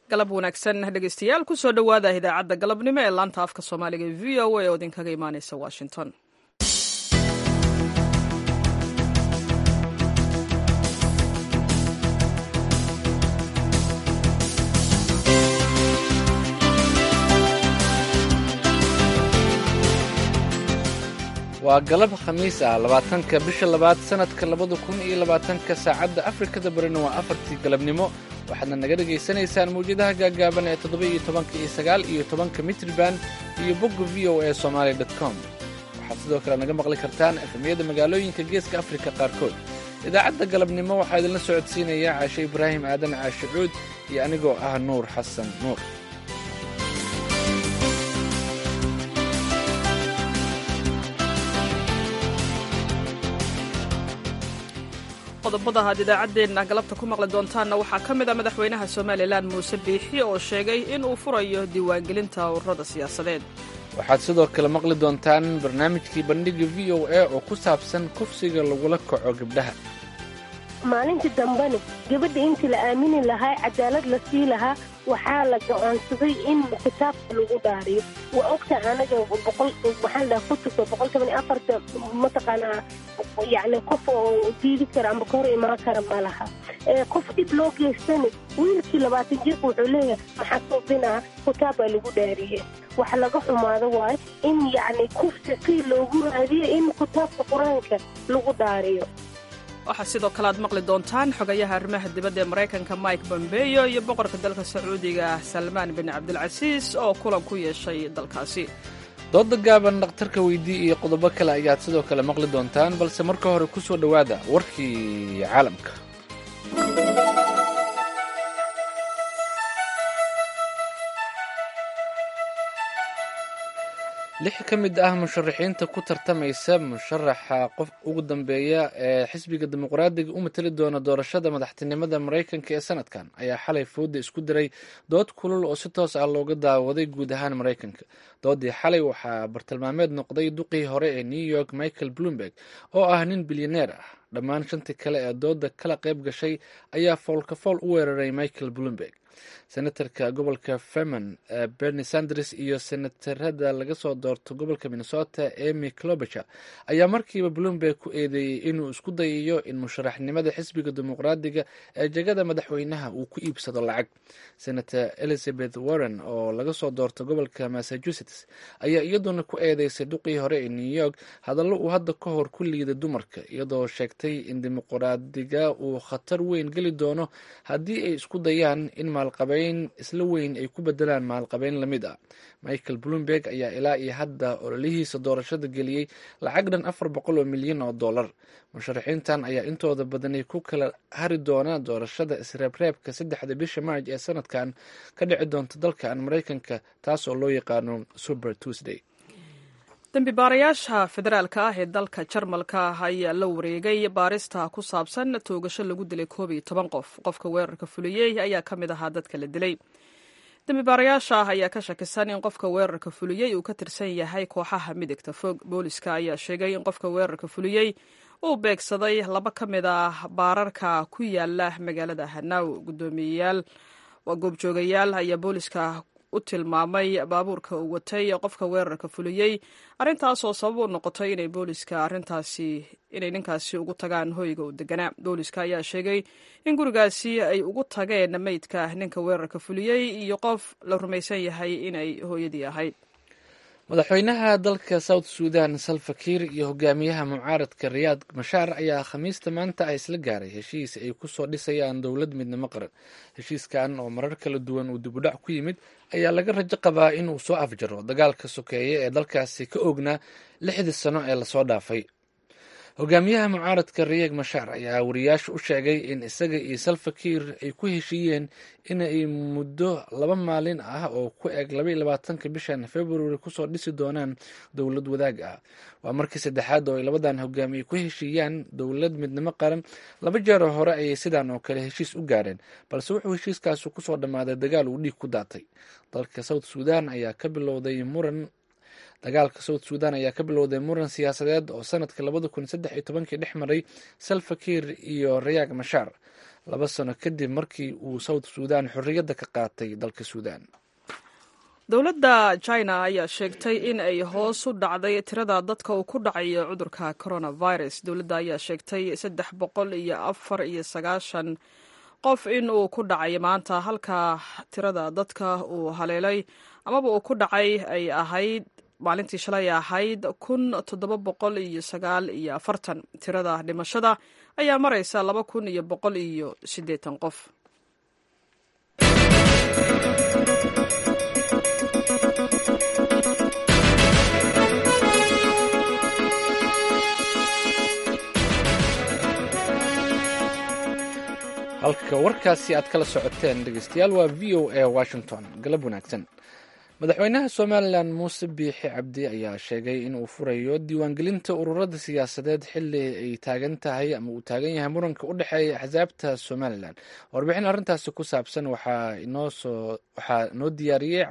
galab wanaagsan dhegeystayaal kusoo dhowaada idaacadda galabnimo ee laanta afka soomaaliga e v o a oo idinkaga imaaneysa washington waa galab khamiis ah labaatanka bisha labaad sannadka labada kun iyo labaatanka saacadda afrikada barina waa afartii galabnimo waxaadna naga dhegaysanaysaan mawjadaha gaagaaban ee toddoba iyo tobanka iyo sagaal iyo tobanka mitriban iyo bogga v o a somaali dot com waxaad sidoo kale naga maqli kartaan efemyada magaalooyinka geeska afrika qaarkood idaacadda galabnimo waxaa idinla socodsiinaya caashe ibraahim aadan caashe cuud iyo anigoo ah nuur xasan nuur qodobada aad idaacaddeenna galabta ku maqli doontaanna waxaa ka mid a madaxweynaha somalilan muuse biixi oo sheegay in uu furayo diiwaangelinta ururada siyaasadeed waxaad sidoo kale maqli doontaan barnaamijkii bandhiga v o a oo ku saabsan kufsiga lagula kaco gabdhaha maalintii dambena gabadha intii la aamini lahaa cadaalad la sii lahaa waxaa la go-aansaday in kitaabka lagu dhaariyo waa ogta anaga boqol maxaa la kutubka boqol toban iyo afarta mataqaanaa yacni qof oo diidi kara amba ka hor imaan kara ma laha qof dhib loo geystani wiilkii labaatan jirka wuxuu leeyahay maxaa suubinaa kitaab baa lagu dhaariye wax laga xumaado waayo in yacni kufsi sii loogu raadiyo in kitaabka qur-aanka lagu dhaariyo waxaa sidoo kale aad maqli doontaan xogayaha arrimaha dibadda ee maraykanka mike bombeyo iyo boqorka dalka sacuudiga ah salmaan bin cabdilcasiis oo kulan ku yeeshay dalkaasi dooda gaaban dhakhtarka weydii iyo qodobo kale ayaad sidoo kale maqli doontaan balse marka hore ku soo dhowaada warkii caalamka lix ka mid ah musharaxiinta ku tartamaysa musharaxa qof ugu dambeeya ee xisbiga dimuqraadiga u matali doona doorashada madaxtinimada maraykanka ee sanadkan ayaa xalay fooda isku diray dood kulul oo si toos ah looga daawaday guud ahaan maraykanka doodii xalay waxaa bartilmaameed noqday duqii hore ee new york michael bloomberg oo ah nin bilyaneer ah dhammaan shantii kale ee dooda kala qayb gashay ayaa foolkafool u weeraray michael bloomberg senatarka gobolka ferman bernie sanders iyo senatarada laga soo doorto gobolka minnesota emy clobacher ayaa markiiba bloomberg ku eedeeyey inuu isku dayayo in musharaxnimada xisbiga dimuqraadiga ee jegada madaxweynaha uu ku iibsado lacag senator elizabeth warren oo laga soo doorto gobolka massachusetts ayaa iyaduna ku eedeysay duqii hore ee new york hadallo uu hadda ka hor ku liida dumarka iyadoo sheegtay in dimuqraadiga uu khatar weyn geli doono haddii ay isku dayaan in maalqabeyn isla weyn ay ku bedelaan maalqabeyn lamid ah michael bloomberg ayaa ilaa iyo hadda ololihiisa doorashada geliyey lacag dhan afar boqol oo milyan oo dollar musharaxiintan ayaa intooda badanay ku kala hari doona doorashada isreebreebka saddexda bisha maarj ee sanadkan ka dhici doonta dalkan maraykanka taas oo loo yaqaano super tuesday dembi baarayaasha federaalka ah ee dalka jarmalka ayaa la wareegay baarista ku saabsan toogasho lagu dilay koob iyo toban qof qofka weerarka fuliyey ayaa ka mid ahaa dadka la dilay dembi baarayaasha ah ayaa ka shakisan in qofka weerarka fuliyey uu ka tirsan yahay kooxaha midigta fog booliska ayaa sheegay in qofka weerarka fuliyey uu beegsaday laba ka mid ah baararka ku yaala magaalada hanaw gudoomiyeyaal waa goobjoogayaal ayaa booliska u tilmaamay baabuurka uu watay qofka weerarka fuliyey arrintaasoo sabab u noqotay inay booliska arrintaasi inay ninkaasi ugu tagaan hoyga uu deganaa booliska ayaa sheegay in gurigaasi ay ugu tageen meydka ninka weerarka fuliyey iyo qof la rumaysan yahay inay hooyadii ahayd madaxweynaha dalka south sudan salva kiir iyo hogaamiyaha mucaaradka riyaad mashaar ayaa khamiista maanta ah isla gaaray heshiis ay kusoo dhisayaan dowlad midnimo qaran heshiiskan oo marar kala duwan uu dibudhac ku yimid ayaa laga rajo qabaa inuu soo afjaro dagaalka sokeeye ee dalkaasi ka oognaa lixdii sano ee lasoo dhaafay hogaamiyaha mucaaradka riyeeg mashaar ayaa wariyaasha u sheegay in isaga iyo salva kiir ay ku heshiiyeen inay muddo laba maalin ah oo ku eg labaiyo labaatanka bishan february kusoo dhisi doonaan dowlad wadaag ah waa markii saddexaad oo ay labadan hogaamiye ku heshiiyaan dowlad midnimo qaran laba jeeroo hore ayay sidan oo kale heshiis u gaareen balse wuxuu heshiiskaasi kusoo dhammaaday dagaal uu dhiig ku daatay dalka south sudan ayaa ka bilowday muran dagaalka south sudan ayaa ka bilowday muran siyaasadeed oo sanadka labada kun saddex iyo tobankii dhex maray salva kiir iyo rayaag mashaar laba sano kadib markii uu south suudan xorriyadda ka qaatay dalka suudan dowladda china ayaa sheegtay in ay hoos u dhacday tirada dadka uu ku dhacayo cudurka coronavirus dowladda ayaa sheegtay saddex boqol iyo afar iyo sagaashan qof in uu ku dhacay maanta halka tirada dadka uu haleelay amaba uu ku dhacay ay ahayd maalintii shalay ahayd kun toddoba boqol iyo sagaal iyo afartan tirada dhimashada ayaa maraysa laba kun iyo boqol iyo siddeetan qof halka warkaasi aad kala socoteen dhegeystayaal waa v o a washington galab wanaagsan madaxweynaha somalilan muuse biixi cabdi ayaa sheegay in uu furayo diiwaangelinta ururada siyaasadeed xili ay taagan tahay ama uu taagan yahay muranka u dhexeeya axsaabta somalilan warbixin arrintaasi ku saabsan waxaa inoosoo waxaa noo diyaariyey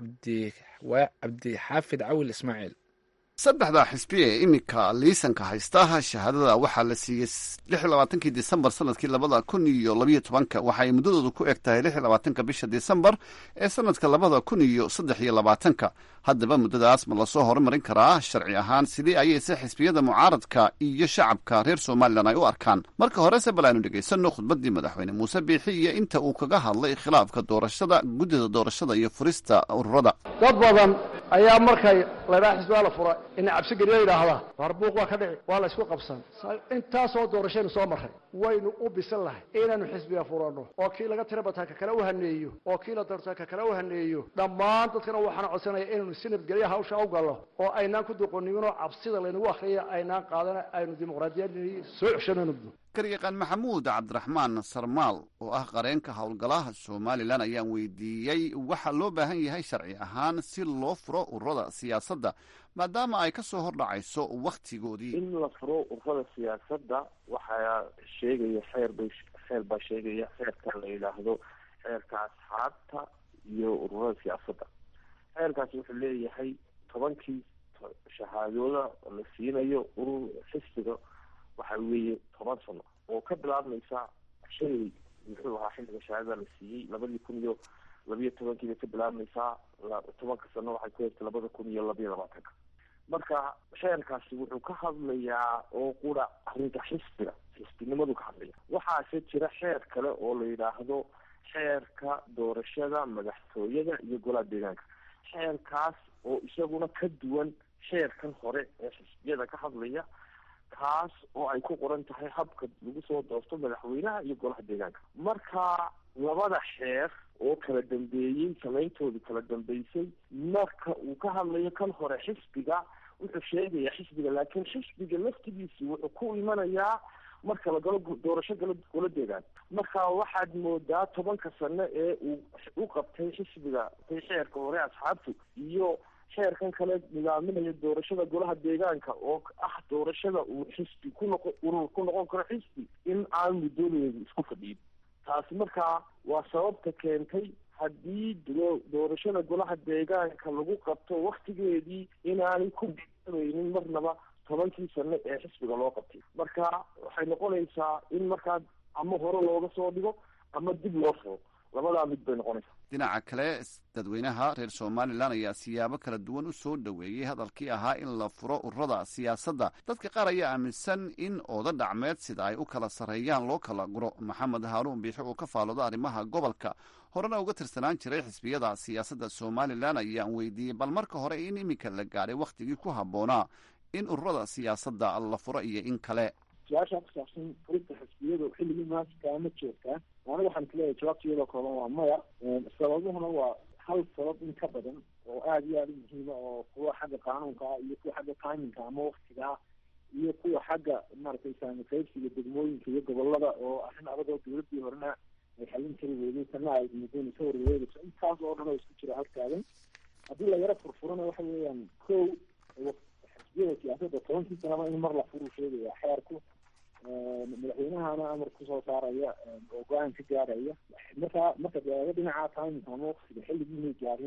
cabdi xaafid cawil ismaaciil saddexda xisbi ee iminka liisanka haysta shahaadada waxaa la siiyey lix iyo labaatankii disembar sanadkii labada kun iyo labayo tobanka waxa ay muddadoodu ku eg tahay lix iyo labaatanka bisha disembar ee sanadka labada kun iyo saddex iyo labaatanka haddaba muddadaas ma lasoo horumarin karaa sharci ahaan sidii ayayse xisbiyada mucaaradka iyo shacabka reer somalilan ay u arkaan marka horese bal aynu dhegaysanno khudbaddii madaxweyne muuse biixi iyo inta uu kaga hadlay khilaafka doorashada guddida doorashada iyo furista ururada dad badan ayaa markay laydhaa xisbigaa la fura ina cabsi geliya yidhaahdaa harbuuq waa ka dhici waa la ysku qabsan intaasoo doorashaynu soo marray waynu u bisan lahay inaynu xisbiga furanno oo kii laga tira bataa ka kale u haneeyo oo kii la doortaa ka kale u haneeyo dhammaan dadkana waxaana codsanaya inaynu si nabadgelya hawsha u gallo oo aynaan ku duqoniminoo cabsida laynagu akriya aynaan qaadana aynu dimuqraadiyadii soo ceshanayno garyaqaan maxamuud cabdiraxmaan sarmaal oo ah qareenka howlgalaha somalilan ayaan weydiiyey waxaa loo baahan yahay sharci ahaan si loo furo ururada siyaasadda maadaama ay ka soo hordhacayso wakhtigoodii in la furo ururada siyaasadda waxaa sheegaya xeer bay xeer baa sheegaya xeerka la yidhaahdo xeerka asxaabta iyo ururada siyaasadda xeerkaasi wuxuu leeyahay tobankii shahaadooda la siinayo urur xisbiga waxa weeye toban sano oo ka bilaabmaysa shalay muxuu ahaa xilliga shahaadada la siiyey labadii kun iyo labiyo tobankiibay ka bilaabmaysaa tobanka sano waxay ku heegtay labada kun iyo labiyo labaatanka marka xeerkaasi wuxuu ka hadlayaa oo qura arrinta xisbiga xisbinimadu ka hadlaya waxaase jira xeer kale oo la yidhaahdo xeerka doorashada madaxtooyada iyo golaha deegaanka xeerkaas oo isaguna ka duwan xeerkan hore ee xisbiyada ka hadlaya kaas oo ay ku qoran tahay habka lagu soo doorto madaxweynaha iyo golaha deegaanka marka labada xeer oo kala dambeeyey samayntoodu kala dambeysay marka uu ka hadlayo kan hore xisbiga wuxuu sheegayaa xisbiga laakiin xisbiga laftigiisi wuxuu ku imanayaa marka la galo doorasho galo gola deegaan marka waxaad moodaa tobanka sano ee uu u qabtay xisbiga xeerka hore asxaabtu iyo xeerkan kale nidaaminaya doorashada golaha deegaanka oo ah doorashada uu xisbi ku noqo urur ku noqon karo xisbi in aan muddoodeedu isku fadhiyin taasi markaa waa sababta keentay haddii doorashada golaha deegaanka lagu qabto waktigeedii inaanay ku biabaynin marnaba tobankii sano ee xisbiga loo qabtay marka waxay noqonaysaa in markaa ama hore looga soo dhigo ama dib loo furo labadaa mid bay noqonaysaa dhinaca kale dadweynaha reer somalilan ayaa siyaabo kala duwan u soo dhoweeyey hadalkii ahaa in la furo ururada siyaasadda dadka qaar ayaa aaminsan in ooda dhacmeed sida ay u kala sarreeyaan loo kala guro maxamed haaruun biixi oo ka faalooda arrimaha gobolka horena uga tirsanaan jiray xisbiyada siyaasadda somalilan ayaan weydiiyey bal marka hore in iminka la gaadhay wakhtigii ku habboonaa in ururada siyaasadda la furo iyo in kale su-aashaa ku saabsan furista xisbiyadu xilligii maaskaa ma joogtaa aniga waxaan kuleeyahay jawaabta iyadoo kooban waa maya sababuhuna waa hal sabab in ka badan oo aada iyo aada u muhiima oo kuwa xagga qaanuunka ah iyo kuwa xagga timinka ama waktiga ah iyo kuwa xagga maaragtay saamikaybsiga degmooyinka iyo gobolada oo arrin adag oo dawladii horena ay xallin kari weyday tana ay muddooyin ka warwareegayso intaas oo dhan oo isku jira halkaadan haddii la yaro furfurana waxa weeyaan kow xisbiyada siyaasadda tobankii sanaba in mar la furu sheegaya xeerku madaxweynahana amar kusoo saaraya oo go-aan ka gaaraya marka marka deega dhinaca timinka ama waktiga xilligiinay gaarin oo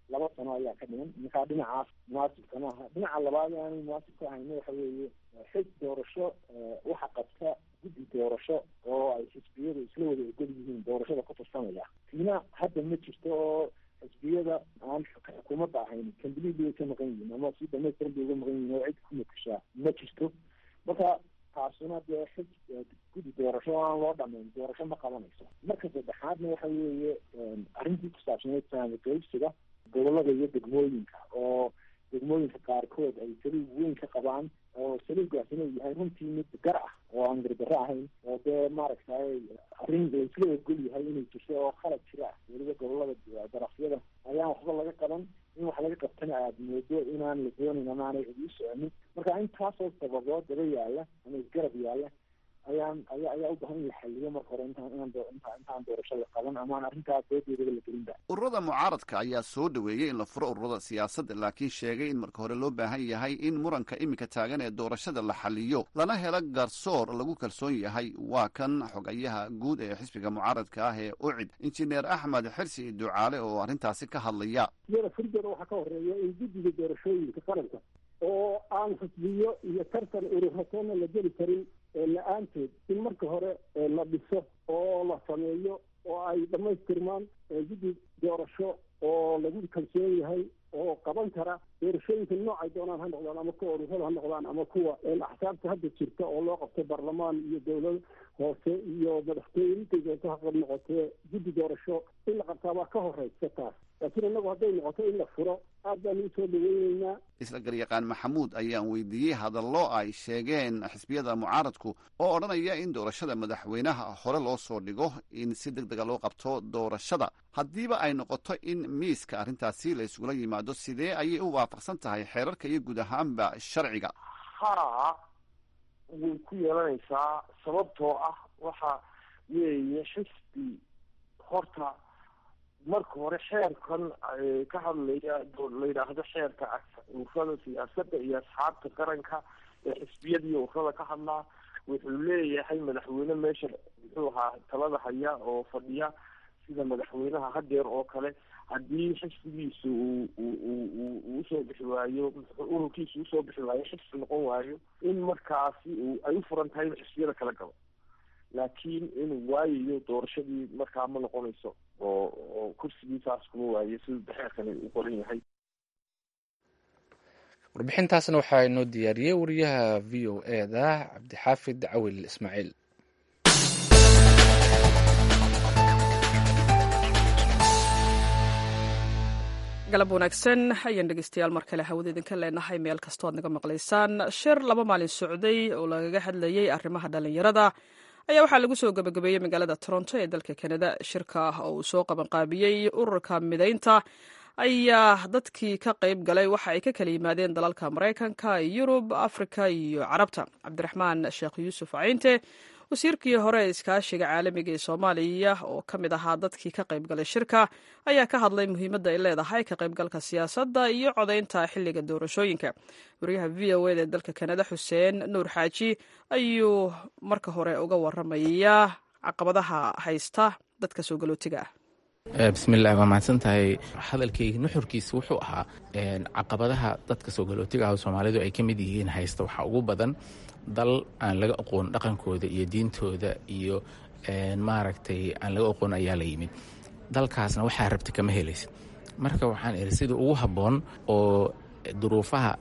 laba sano ayaa ka dhiman markaa dhinacaas munaasibka maaha dhinaca labaad aanay munaasib ka ahayna waxa weeye xis doorasho waxa qabta guddi doorasho oo ay xisbiyadu isla wada ogol yihiin doorashada ku tirsanaya tiina hadda ma jirto oo xisbiyada aan xukuumadda ahayn kambilidi way ka maqan yihiin ama si dhamaystiran bay uga maqan yihiin oo cid ku matashaa ma jirto marka taasuna dee xis guddi doorasho aan loo dhamayn doorasho ma qabanayso marka saddexaadna waxa weeye arrintii ku saabsaneyd saamiqaybsiga gobolada iyo degmooyinka oo degmooyinka qaarkood ay saliig weyn ka qabaan oo saliigaasina uu yahay runtii mid gar ah oo aan gardarro ahayn oo dee maaragtay arrin laisla ogol yahay inay jirto oo khalad jira ah weliba gobolada darafyada ayaan waxba laga qaban in wax laga qabtana aada moodo inaan la doonayn ama aanay cidi u soconin marka intaasoo sababood daba yaalla ama isgarab yaalla ayaan aya ayaa u bahan in la xaliyo marka hore intaan inaan inta intaan doorasho la qaban ama aan arrintaas doodeedaba la gelinba ururada mucaaradka ayaa soo dhoweeyey in la furo ururada siyaasadda laakiin sheegay in marka hore loo baahan yahay in muranka iminka taagan ee doorashada la xaliyo lana helo garsoor lagu kalsoon yahay waa kan xogayaha guud ee xisbiga mucaaradka ah ee ucid injineer axmed xirsi ducaale oo arrintaasi ka hadlaya iyada furdeeda waxaa ka horeeya in guddiga doorashooyinka qaranka oo aan xisbiyo iyo tartan ururatoona la geli karin la-aanteed in marka hore la dhiso oo la sameeyo oo ay dhammaystirmaan guddi doorasho oo lagu kalsoon yahay oo qaban kara doorashooyinka noocay doonaan ha noqdaan ama kuwa ururada ha noqdaan ama kuwa axsaabta hadda jirta oo loo qabto baarlamaan iyo dowlad hoose iyo madaxtooye intay doonto ha qab noqotee guddi doorasho in la qabtaa baa ka horeysa taas laakiin innagu hadday noqoto in la furo aad baanu usoo dhaweyneynaa isla garyaqaan maxamuud ayaan weydiiyey hadallo ay sheegeen xisbiyada mucaaradku oo odhanaya in doorashada madaxweynaha hore loo soo dhigo in si deg dega loo qabto doorashada haddiiba ay noqoto in miiska arrintaasi la isugula yimaado sidee ayay u waafaqsan tahay xeerarka iyo guud ahaanba sharciga haa way ku yeelanaysaa sababtoo ah waxa weeye xisbi horta marka hore xeerkan ka hadlaya la yidhaahdo xeerka ururada siyaasadda iyo asxaabta qaranka ee xisbiyadiiyo ururada ka hadlaa wuxuu leeyahay madaxweyne meesha muxuu ahaa talada haya oo fadhiya sida madaxweynaha hadeer oo kale haddii xisbigiisu uu usoo bixi waayo ururkiisu usoo bixi waayo xisbi noqon waayo in markaasi ay u furan tahay in xisbiyada kala galo laakiin inuu waayayo doorashadii markaa ma noqonayso oo oo kursigiisaas kuma waayo sida daxeerkani u qoran yahay warbixintaasna waxaa inoo diyaariyey wariyaha v o e da cabdixaafid cawil ismaaciil galab wanaagsan ayaan dhegeystayaal mar kale hawada idinka leenahay meel kastoo aad naga maqlaysaan shir laba maalin socday oo lagaga hadlayay arrimaha dhalinyarada ayaa waxaa lagu soo gabagabeeyey magaalada toronto ee dalka kanada shirka oo uu soo qabanqaabiyey ururka midaynta ayaa dadkii ka qayb galay waxa ay ka kala yimaadeen dalalka maraykanka yurub afrika iyo carabta cabdiraxmaan sheekh yuusuf cayinte wasiirkii hore ee iskaashiga caalamiga ee soomaaliya oo ka mid ahaa dadkii ka qayb galay shirka ayaa ka hadlay muhiimadda ay leedahay ka qaybgalka siyaasadda iyo codaynta xilliga doorashooyinka wariyaha v o eda ee dalka kanada xuseen nuur xaaji ayuu marka hore uga waramaya caqabadaha haysta dadka soo galootiga ah bismillahi waa mahadsan tahay hadalkayga nuxurkiisa wuxuu ahaa caqabadaha dadka soo galootiga ah oo soomaalidu ay ka mid yihiin haysta waxaa ugu badan dal aan laga aqoon dhaqankooda iyo diintooda iyo maaragtay aan laga aqoon ayaa la yimid dalkaasna waxaa rabta kama helaysa marka waxaan iri sida ugu habboon oo duruufaha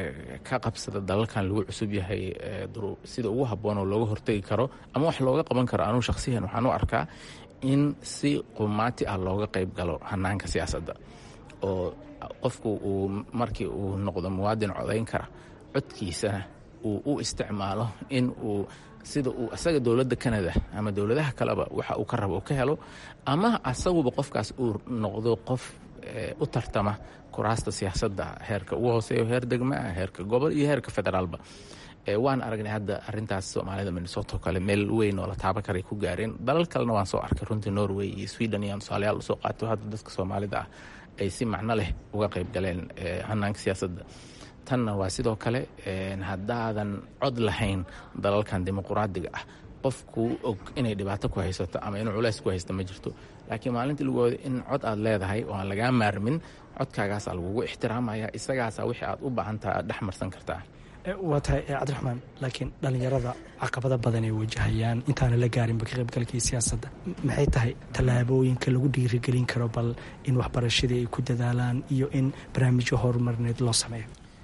ka qabsada dalalkan lagu cusub yahay sida ugu habboon oo looga hortegi karo ama wax looga qaban karo anuu shakhsiyan waxaan u arkaa in si qumaati ah looga qayb galo hanaanka siyaasadda oo qofku uu markii uu noqdo muwaadin codayn kara codkiisana uu u isticmaalo in uu sida uu asaga dowladda canada ama dowladaha kaleba waxa uu ka rabo uu ka helo ama asaguba qofkaas uu noqdo qof u tartama kuraasta siyaasadda heerka ugu hooseeyo heer degma ah heerka gobol iyo heerka federaalba waan aragnay hadda arintaas soomaalida minnesota oo kale meel weyn oo la taaba karay ku gaareen dalal kalena waan soo arkay runtii norway iyo sweden iyo tusaalayaal usoo qaato hadda dadka soomaalida ah ay si macno leh uga qayb galeen hanaanka siyaasadda tanna waa sidoo kale haddaadan cod lahayn dalalkan dimuquraadiga ah qof kuu og inay dhibaato ku haysato ama inuu culays ku haysto ma jirto laakiin maalintii lagu wado in cod aad leedahay oo aan lagaa maarmin codkaagaasaa lagugu ixtiraamaya isagaasaa wixii aad u baahantaha aad dhex marsan kartaa waa tahay cabdiraxmaan laakiin dhallinyarada caqabado badan ay wajahayaan intaana la gaarinba ka qaybgalkii siyaasadda maxay tahay tallaabooyinka lagu dhiirigelin karo bal in waxbarashadii ay ku dadaalaan iyo in barnaamijyo horumarneed loo sameeyo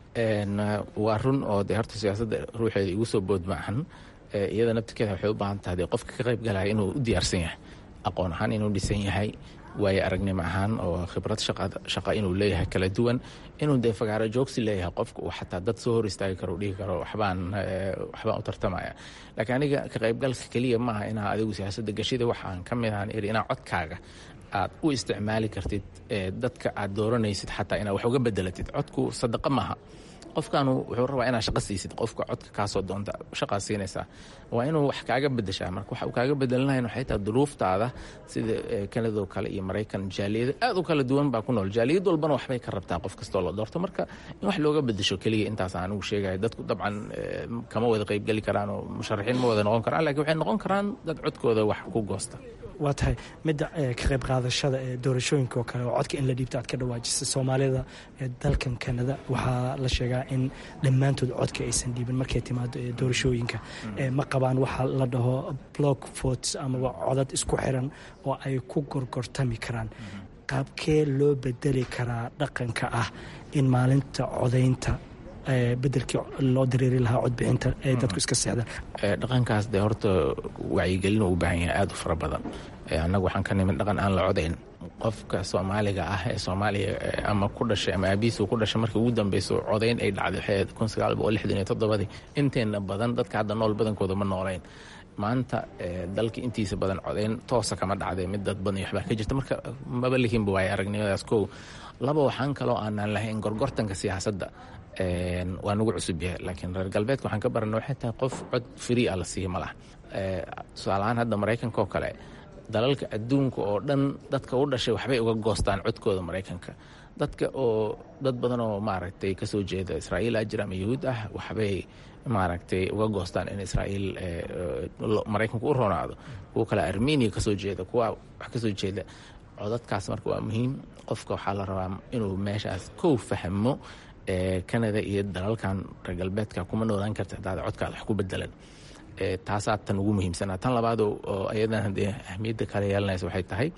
waa run oo dee horta siyaasadda ruuxeeda igu soo bood maahan iyada naftirkeeda waxay u baahan tahay dee qofka ka qayb galaya inuu u diyaarsan yahay aqoon ahaan inuu dhisan yahay waayo aragnimo ahaan oo khibrad shaqa inuu leeyahay kala duwan inuu dee fagaaro joogsi leeyahay qofka uu xataa dad soo hor istaagi karo dhihi karo waxbaan waxbaan u tartamaya laakiin aniga ka qaybgalka keliya maaha inaa adigu siyaasadda gashida waxaan ka mid ahaan iri inaa codkaaga aad u isticmaali kartid dadka aad dooranaysid xataa inaad wax uga bedelatid codku sadaqa maaha qofkaanu wuxuu rabaa inaad shaqa siisid qofka codka kaasoo doonta shaqaa siinaysaa waa inuu wax kaaga bedeshaa marka waxa uu kaaga bedelinayan waxay tahay duruuftaada sida kanadoo kale iyo maraykan jaaliyado aad u kala duwan baa ku nool jaaliyad walbana waxbay ka rabtaa qof kastoo la doorto marka in wax looga bedesho keliya intaas anigu sheegaya dadku dabcan kama wada qaybgeli karaan oo musharaxiin ma wada noqon karaan lakiin waxay noqon karaan dad codkooda wax ku goosta waa tahay midda ka qayb qaadashada ee doorashooyinka oo kale oo codka in la dhiibto aad ka dhawaajisay soomaalida ee dalkan kanada waxaa la sheegaa in dhammaantood codka aysan dhiibin markay timaado ee doorashooyinka ma qabaan waxa la dhaho block votes amaba codad isku xiran oo ay ku gorgortami karaan qaabkee loo bedeli karaa dhaqanka ah in maalinta codaynta bedelkii loo dareeri lahaa codbixinta ee dadku iska seexdaan dhaqankaas dee horta wacyigelin uu u baahan yahay aada u fara badan annagu waxaan ka nimid dhaqan aan la codayn qofka soomaaliga ah ee soomaaliya ama ku dhashay ama aabihiisu ku dhashay markii ugu dambeyso codayn ay dhacday waxay kun sagaal boqol lixdan iyo toddobadii inteena badan dadka hadda nool badankooda ma noolayn maanta dalka intiisa badan codayn toosa kama dhacday mid dad badan iyo waxbaa ka jirta marka maba lihinba waaye aragnimadaas kow laba waxaan kaloo aanaan lahayn gorgortanka siyaasadda waa nagu cusub yahay laakiin reer galbeedka waxaan ka barana waxay tahay qof cod free a la siiya ma laha tusaalahaan hadda maraykanka oo kale dalalka adduunka oo dhan dadka u dhashay waxbay uga goostaan codkooda maraykanka dadka oo dad badan oo maaragtay kasoo jeeda israa'iil ajir ama yahuud ah waxbay maaragtay uga goostaan in israa'iil maraykanku u ronaado kuwa kale armenia kasoo jeeda kuwa wax kasoo jeeda codadkaas marka waa muhiim qofka waxaa la rabaa inuu meeshaas kow fahmo canada iyo dalalkan reer galbeedka kuma noolaan karta hadaad codkaada wax ku bedelan taasaa tan ugu muhiimsanaa tan labaad oo ayadan haddee ahmiyadda kale yeelanaysa waxay tahay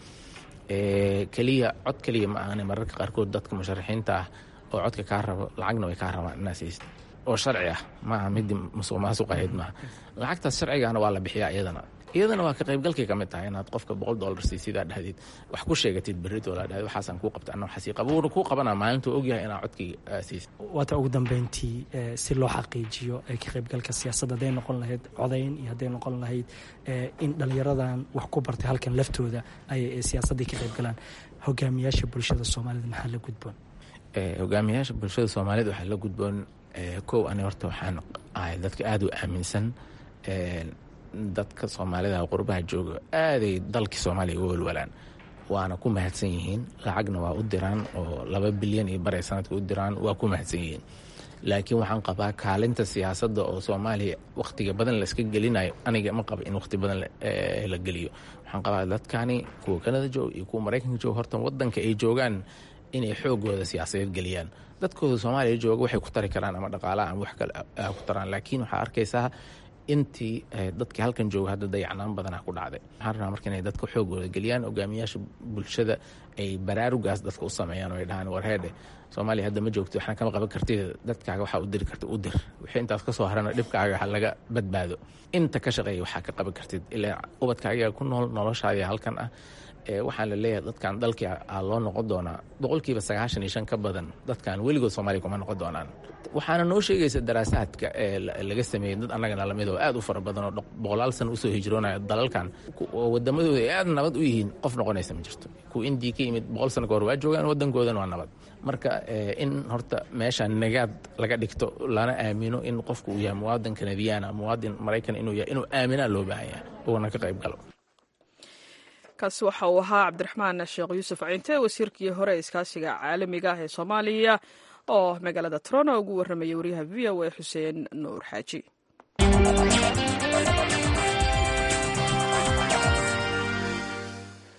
keliya cod keliya ma ahane mararka qaarkood dadka musharaxiinta ah oo codka kaa rabo lacagna way kaa rabaan inaa siist oo sharci ah maaha midii musuq maasuq ahayd maaha lacagtaas sharcigaana waa la bixiyaa iyadana iyadana waa ka qaybgalkay ka mid tahay inaad qofka boqol dollar siisidaa dhahdid wax ku sheegatid berritoo la dhahid waxaasaan kuu qabta anna waxaasii qaba wuuna kuu qabanaa maalintuu ogyahay inaa codkii siisid waata ugu dambeyntii si loo xaqiijiyo ka qaybgalka siyaasadda hadday noqon lahayd codayn iyo hadday noqon lahayd in dhallinyaradan wax ku bartay halkan laftooda ay siyaasadday ka qaybgalaan hogaamiyaasha bulshada soomaalida maxaa la gudboon hogaamiyaasha bulshada soomaalida waxaa la gudboon kow ani horta waxaan ahay dadka aada u aaminsan dadka soomaalida qurbaha jooga aaday dalkii soomaaliya uga walwalaan waana ku mahadsan yihiin lacagna waa u diraan oo laba bilyan iyo baray sanadka u diraan waa ku mahadsan yihiin laakiin waxaan qabaa kaalinta siyaasadda oo soomaaliya wakhtiga badan la iska gelinayo aniga ma qaba in wakhti badan la geliyo waxaan qabaa dadkani kuwa kanada joog iyo kuwa maraykanka joog horta wadanka ay joogaan inay xoogooda siyaasadeed geliyaan dadkooda soomaaliya jooga waxay ku tari karaan ama dhaqaalaha ama wax kale ku taraan laakiin waxaa arkaysaa intii dadkii halkan jooga hadda dayacnaan badanaa ku dhacday waxaan rabaa marka inay dadka xoogooda geliyaan hogaamiyaasha bulshada ay baraarugaas dadka u sameeyaan oo ay dhahaan warheedhe soomaaliya hadda ma joogto waxna kama qaban kartid dadkaaga waxaa u diri karta u dir wixii intaas ka soo harana dhibkaaga ha laga badbaado inta ka shaqeeya waxaa ka qaban kartid ilaa ubadkaaga ku nool noloshaadii halkan ah waxaan la leeyahay dadkan dalkii a loo noqon doonaa boqolkiiba sagaashan iyo shan ka badan dadkan weligood soomaaliya kuma noqon doonaan waxaana noo sheegaysa daraasaadka ee laga sameeyey dad annagana lamid oo aad u fara badan oo boqolaal sana usoo hijroonaya dalalkan oo wadamadooda ay aad nabad u yihiin qof noqonaysa ma jirto kuwa indii ka yimid boqol sana ka hor waa joogaan wadankoodana waa nabad marka in horta meesha nagaad laga dhigto lana aamino in qofku uu yahay muwaadin kanadiyaana muwaadin maraykan inuu yahay inuu aaminaa loo baahan yahay uuna ka qayb galo kaasi waxa uu ahaa cabdiraxmaan sheekh yuusuf cinte wasiirkii hore ee iskaashiga caalamiga ah ee soomaaliya oo magaalada toronto ugu warramayay wariyaha v o a xuseen nuur xaaji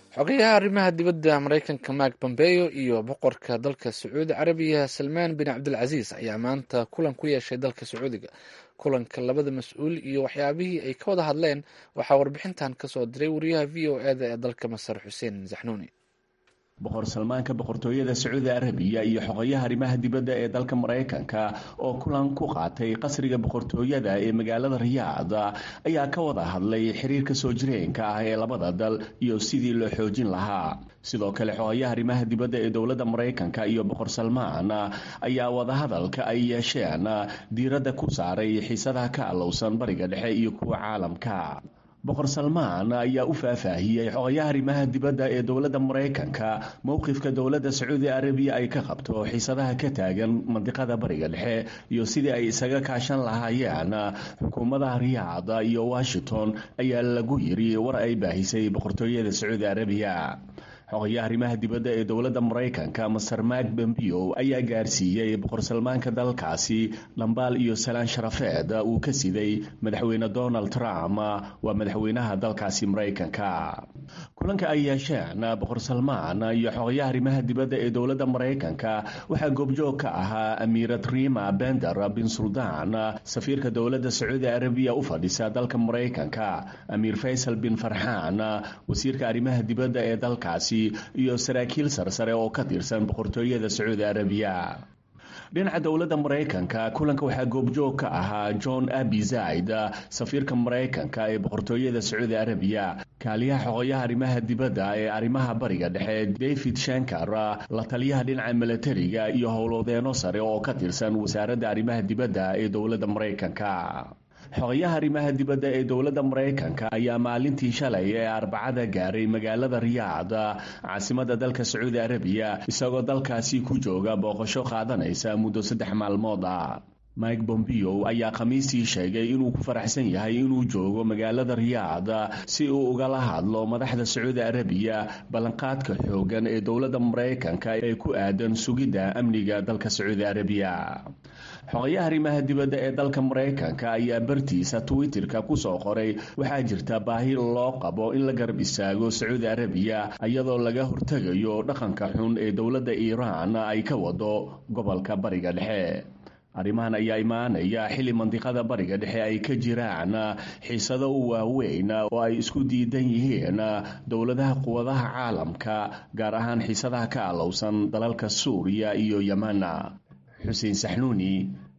xogayaha arrimaha dibadda maraykanka mark bombeyo iyo boqorka dalka sacuudi carabiya salmaan bin cabdilcasiis ayaa maanta kulan ku yeeshay dalka sacuudiga kulanka labada mas-uul iyo waxyaabihii ay ka wada hadleen waxaa warbixintan kasoo diray wariyaha v o eda ee dalka masar xuseen zaxnuuni boqor salmaanka boqortooyada sacuudi arabiya iyo xogayaha arrimaha dibadda ee dalka maraykanka oo kulan ku qaatay qasriga boqortooyada ee magaalada riyaad ayaa ka wada hadlay xiriirka soo jireenka ah ee labada dal iyo sidii loo xoojin lahaa sidoo kale xogayaha arrimaha dibadda ee dowladda maraykanka iyo boqor salmaan ayaa wadahadalka ay yeesheen diiradda ku saaray xiisadaha ka allowsan bariga dhexe iyo kuwa caalamka boqor salmaan ayaa u faahfaahiyey xogayaha arrimaha dibadda ee dowladda maraykanka mowqifka dowladda sacuudi arabiya ay ka qabto xiisadaha ka taagan mandiqada bariga dhexe iyo sidii ay isaga kaashan lahaayeen xukuumadaha riyaad iyo washington ayaa lagu yiri war ay baahisay boqortooyada sacuudi arabiya xogayaha arrimaha dibadda ee dowladda maraykanka master mark bombeo ayaa gaarsiiyey boqor salmaanka dalkaasi dhambaal iyo salaan sharafeed uu ka siday madaxweyne donald trump waa madaxweynaha dalkaasi maraykanka kulanka ay yeesheen boqor salmaan iyo xogayaha arrimaha dibadda ee dowladda maraykanka waxaa goobjoog ka ahaa amiirad rima bender bin suldaan safiirka dowladda sacuudi arabiya u fadhisa dalka maraykanka amiir faysal bin farxaan wasiirka arrimaha dibadda ee dalkaasi iyo saraakiil sarsare oo ka tirsan boqortooyada sacuudi arabiya dhinaca dowladda maraykanka kulanka waxaa goobjoog ka ahaa john abi zaid safiirka maraykanka ee boqortooyada sacuudi arabiya kaaliyaha xoqoyaha arrimaha dibadda ee arrimaha bariga dhexe david shankar la taliyaha dhinaca milatariga iyo howlwadeeno sare oo ka tirsan wasaaradda arrimaha dibadda ee dowladda maraykanka xogayaha arrimaha dibadda ee dowladda maraykanka ayaa maalintii shalay ee arbacada gaaray magaalada riyaad caasimada dalka sacuudi arabiya isagoo dalkaasi ku jooga booqasho qaadanaysa muddo saddex maalmood ah mike bombeo ayaa khamiistii sheegay inuu ku faraxsan yahay inuu joogo magaalada riyaad si uu ugala hadlo madaxda sacuudi arabiya ballanqaadka xoogan ee dowladda maraykanka ee ku aadan sugidda amniga dalka sacuudi arabiya xogayaha arrimaha dibadda ee dalka maraykanka ayaa bartiisa twitterka kusoo qoray waxaa jirta baahi loo qabo in la garab istaago sacuudi arabiya iyadoo laga hortegayo dhaqanka xun ee dowladda iiraan ay ka wado gobolka bariga dhexe arrimahan ayaa imaanaya xilli mandiqada bariga dhexe ay ka jiraan xiisado u waaweyn oo ay isku diidan yihiin dowladaha quwadaha caalamka gaar ahaan xiisadaha ka alowsan dalalka suuriya iyo yeman xuseen saxnuuni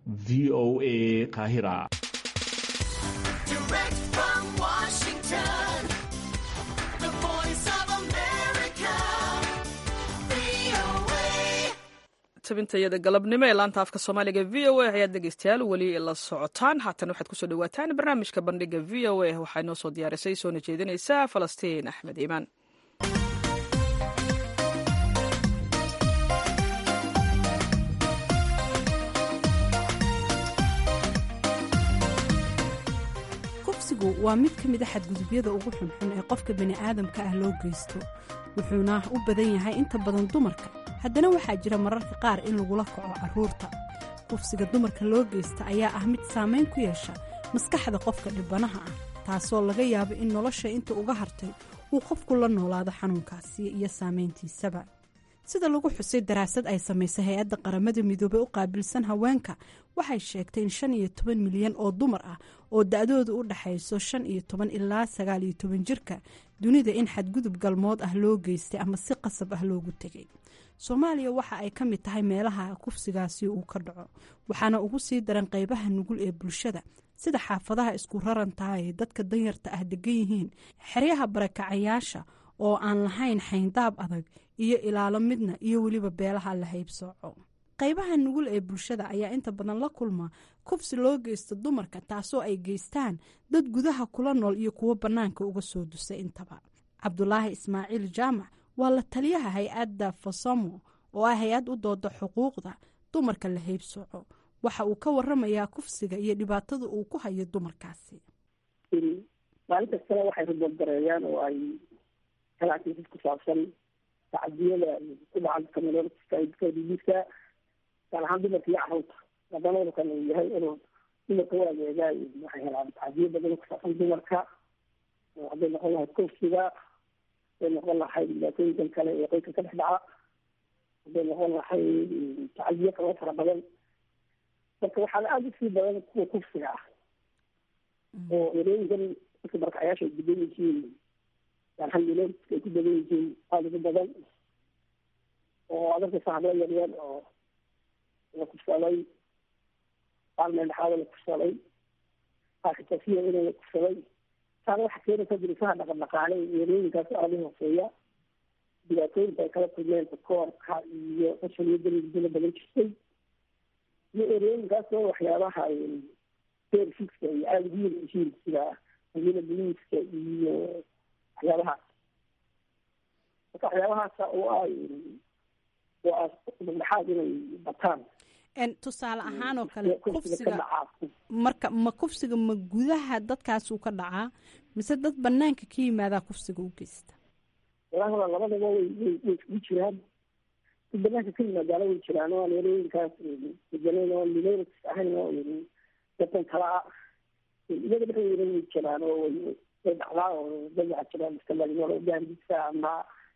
v o a qaahira tabintayada galabnimo ee laanta afka soomaaliga v o a ayaad dhegeystayaal weli la socotaan haatan waxaad kusoo dhawaataan barnaamijka bandhiga v o a waxaa inoo soo diyaarisay soona jeedinaysa falastiin axmed iimaan kufsigu waa mid ka mid a xadgudubyada ugu xunxun ee qofka bini'aadamka ah loo geysto wuxuuna u badan yahay inta badan dumarka haddana waxaa jira mararka qaar in lagula kaco carruurta kufsiga dumarka loo geysta ayaa ah mid saamayn ku yeesha maskaxda qofka dhibanaha ah taasoo laga yaabo in nolosha inta uga hartay uu qofku la noolaado xanuunkaasi iyo saamayntiisaba sida lagu xusay daraasad ay samaysay hay-adda qaramada midoobey u qaabilsan haweenka waxay sheegtay in shan iyo toban milyan oo dumar ah oo da-doodu u dhaxayso shan iyo toban ilaa sagaal iyo toban jirka dunida in xadgudub galmood ah loo geystay ama si qasab ah loogu tegay soomaaliya waxa ay ka mid tahay meelaha kufsigaasi uu ka dhaco waxaana ugu sii daran qeybaha nugul ee bulshada sida xaafadaha isku rarantaha ay dadka danyarta ah degan yihiin xeryaha barakacayaasha oo aan lahayn xayndaab adag iyo ilaalo midna iyo weliba beelaha la haybsooco qaybaha nugul ee bulshada ayaa inta badan la kulma kufsi loo geysta dumarka taasoo ay geystaan dad gudaha kula nool iyo kuwo bannaanka uga soo dusa intaba cabdulaahi ismaaciil jaamac waa la taliyaha hay-adda fasamo oo ah hay-ad u dooda xuquuqda dumarka la haybsooco waxa uu ka waramayaa kufsiga iyo dhibaatada uu ku hayo dumarkaasi maalin kastana waxay riboodgareeyaan oo ay ganacsiisas ku saabsan tacadiyada ku dhacan kamaloolkadiisa gaar ahaan dumarka iyo carruurta haddana urkan uu yahay inuu dumarka u adeegaa waxay helaan tacadiyo badan ku saabsan dumarka oo hadday noqon lahayd kufsiga haday noqon lahay dhibaatooyinkan kale ee qoyska ka dhex dhaca haday noqon lahay tacadiyo kaloo fara badan marka waxaana aada usii badan kuwa kufsiga ah oo erooyinkan dadka barakacayaasha ay degan yihiin alhamdulilaska ay ku badan yihiin aada ugu badan oo adarkasa hablo yaryar oo la kufsaday qaar meeldhexaada la kufsaday qaarkatasiya inay la kufsaday taana waxaa keenaysa dirisaha dhaqandhaqaale iyo erooyinkaas aada u hooseeya dhibaatooyinka ay kala kulmeen koorka iyo qashaliyo dala badan jirtay iyo erooyinkaas oo waxyaabaha serviska iyo aada ugu yar yihiin sida magila boliiska iyo waxyaabahaas marka waxyaabahaasa oo ay oo ah dhexdhexaad inay bataan tusaale ahaan oo kale kufsiga marka ma kufsiga ma gudaha dadkaasuu ka dhacaa mise dad banaanka ka yimaadaa kufsiga u geysta walahaba labadaba way way way iskugu jiraan dad banaanka ka yimaadaana way jiraan oo aan erooyinkaas deganeyn oo minorities ahayn oo dadkan kala ah iyada dhexdeeda way jiraan oo way way dhacdaa oo dad waxaa jiraan iska dhalinyaro gaandisa ama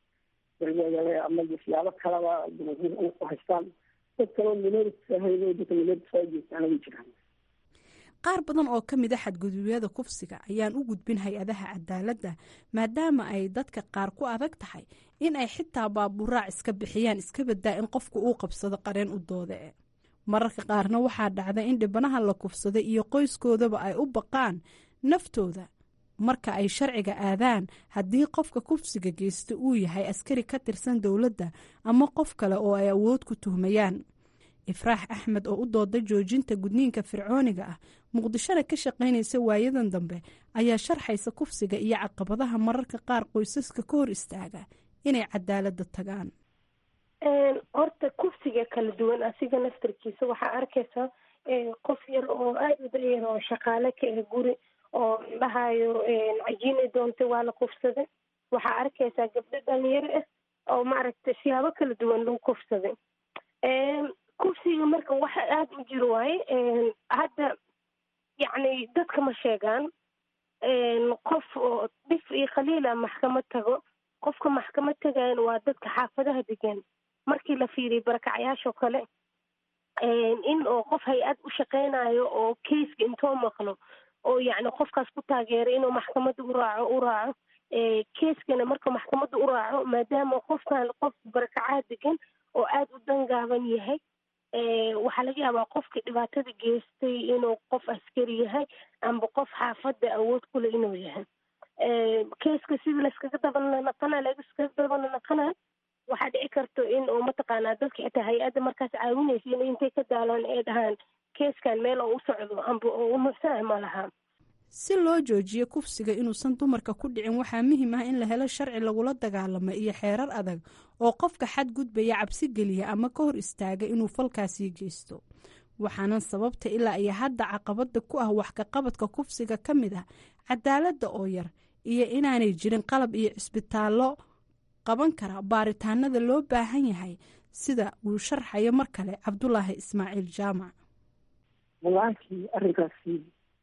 ama siyaabo kalaba u haystaan dad kaloo minorities ahayn oo dadka minorities ay geystaan way jiraan qaar badan oo ka mid a xadgudubyada kufsiga ayaan u gudbin hay-adaha cadaaladda maadaama ay dadka qaar ku adag tahay in ay xitaa baaburaac iska bixiyaan iska badaa in qofku uu qabsado qareen u doode e mararka qaarna waxaa dhacda in dhibanaha la kufsaday iyo qoyskoodaba ay u baqaan naftooda marka ay sharciga aadaan haddii qofka kufsiga geysta uu yahay askari ka tirsan dowladda ama qof kale oo ay awood ku tuhmayaan ifraax axmed oo u dooda joojinta gudniinka fircooniga ah muqdishona ka shaqaynaysa waayadan dambe ayaa sharxaysa kufsiga iyo caqabadaha mararka qaar qoysaska ka hor istaaga inay cadaaladda tagaan horta kufsiga kala duwan asiga naftarkiisa waxaa arkaysaa qof yar oo aada u dayar oo shaqaale ka ah guri oo dhahayo cajiinay doontay waa la kufsaday waxaa arkaysaa gabdho dhalinyaro ah oo maaragtay siyaabo kala duwan lagu kufsaday kufsiga marka waxa aada u jiro waaye hadda yacni dadka ma sheegaan qof oo dhif iyo khaliila maxkamad tago qofka maxkamad tagayan waa dadka xaafadaha degan markii la fiiriyo barakacayaashoo kale in oo qof hay-ad u shaqeynayo oo keiska intoo maqlo oo yacni qofkaas ku taageeray inuu maxkamadda u raaco u raaco keiskana marka maxkamadda u raaco maadaama qofkan qof barakacaha degan oo aada u dangaaban yahay waxaa laga yaabaa qofka dhibaatada geystay inuu qof askari yahay amba qof xaafadda awood kule inuu yahay keiska sidii layskaga dabanaqana laiskaga dabanaqana waxaa dhici karto in uu mataqaanaa dadka xitaa hay-adda markaas caawinaysa in intay ka daalaan ay dhahaan keeskan meel oo u socdo amba oo u nuuxsanah ma laha si loo joojiyo kufsiga inuusan dumarka ku dhicin waxaa muhiim ah in la helo sharci lagula dagaalamo iyo xeerar adag oo qofka xadgudbaya cabsi geliya ama ka hor istaaga inuu falkaasii geysto waxaana sababta ilaa iyo hadda caqabada ku ah wax kaqabadka kufsiga ka mid ah cadaaladda oo yar iyo inaanay jirin qalab iyo cisbitaallo qaban kara baaritaanada loo baahan yahay sida uu sharxayo mar kale cabdulaahi ismaaciil jaamac walaakii arrinkaasi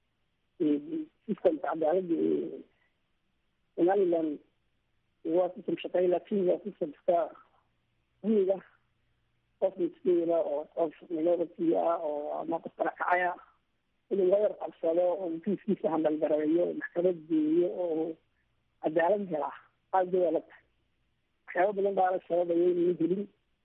sistamka cadaaladda ee somaliland waa sistam shaqeey laakiin waa sistamka gumiga qof miskiina oo qof minority ah oo ama qof barakacaya inuu la yar qabsado oo kiiskiisa handalgareeyo maxkamad geeyo oo cadaalad helaa aada bay adag tahay waxyaaba badan baa la sababaya inuu helin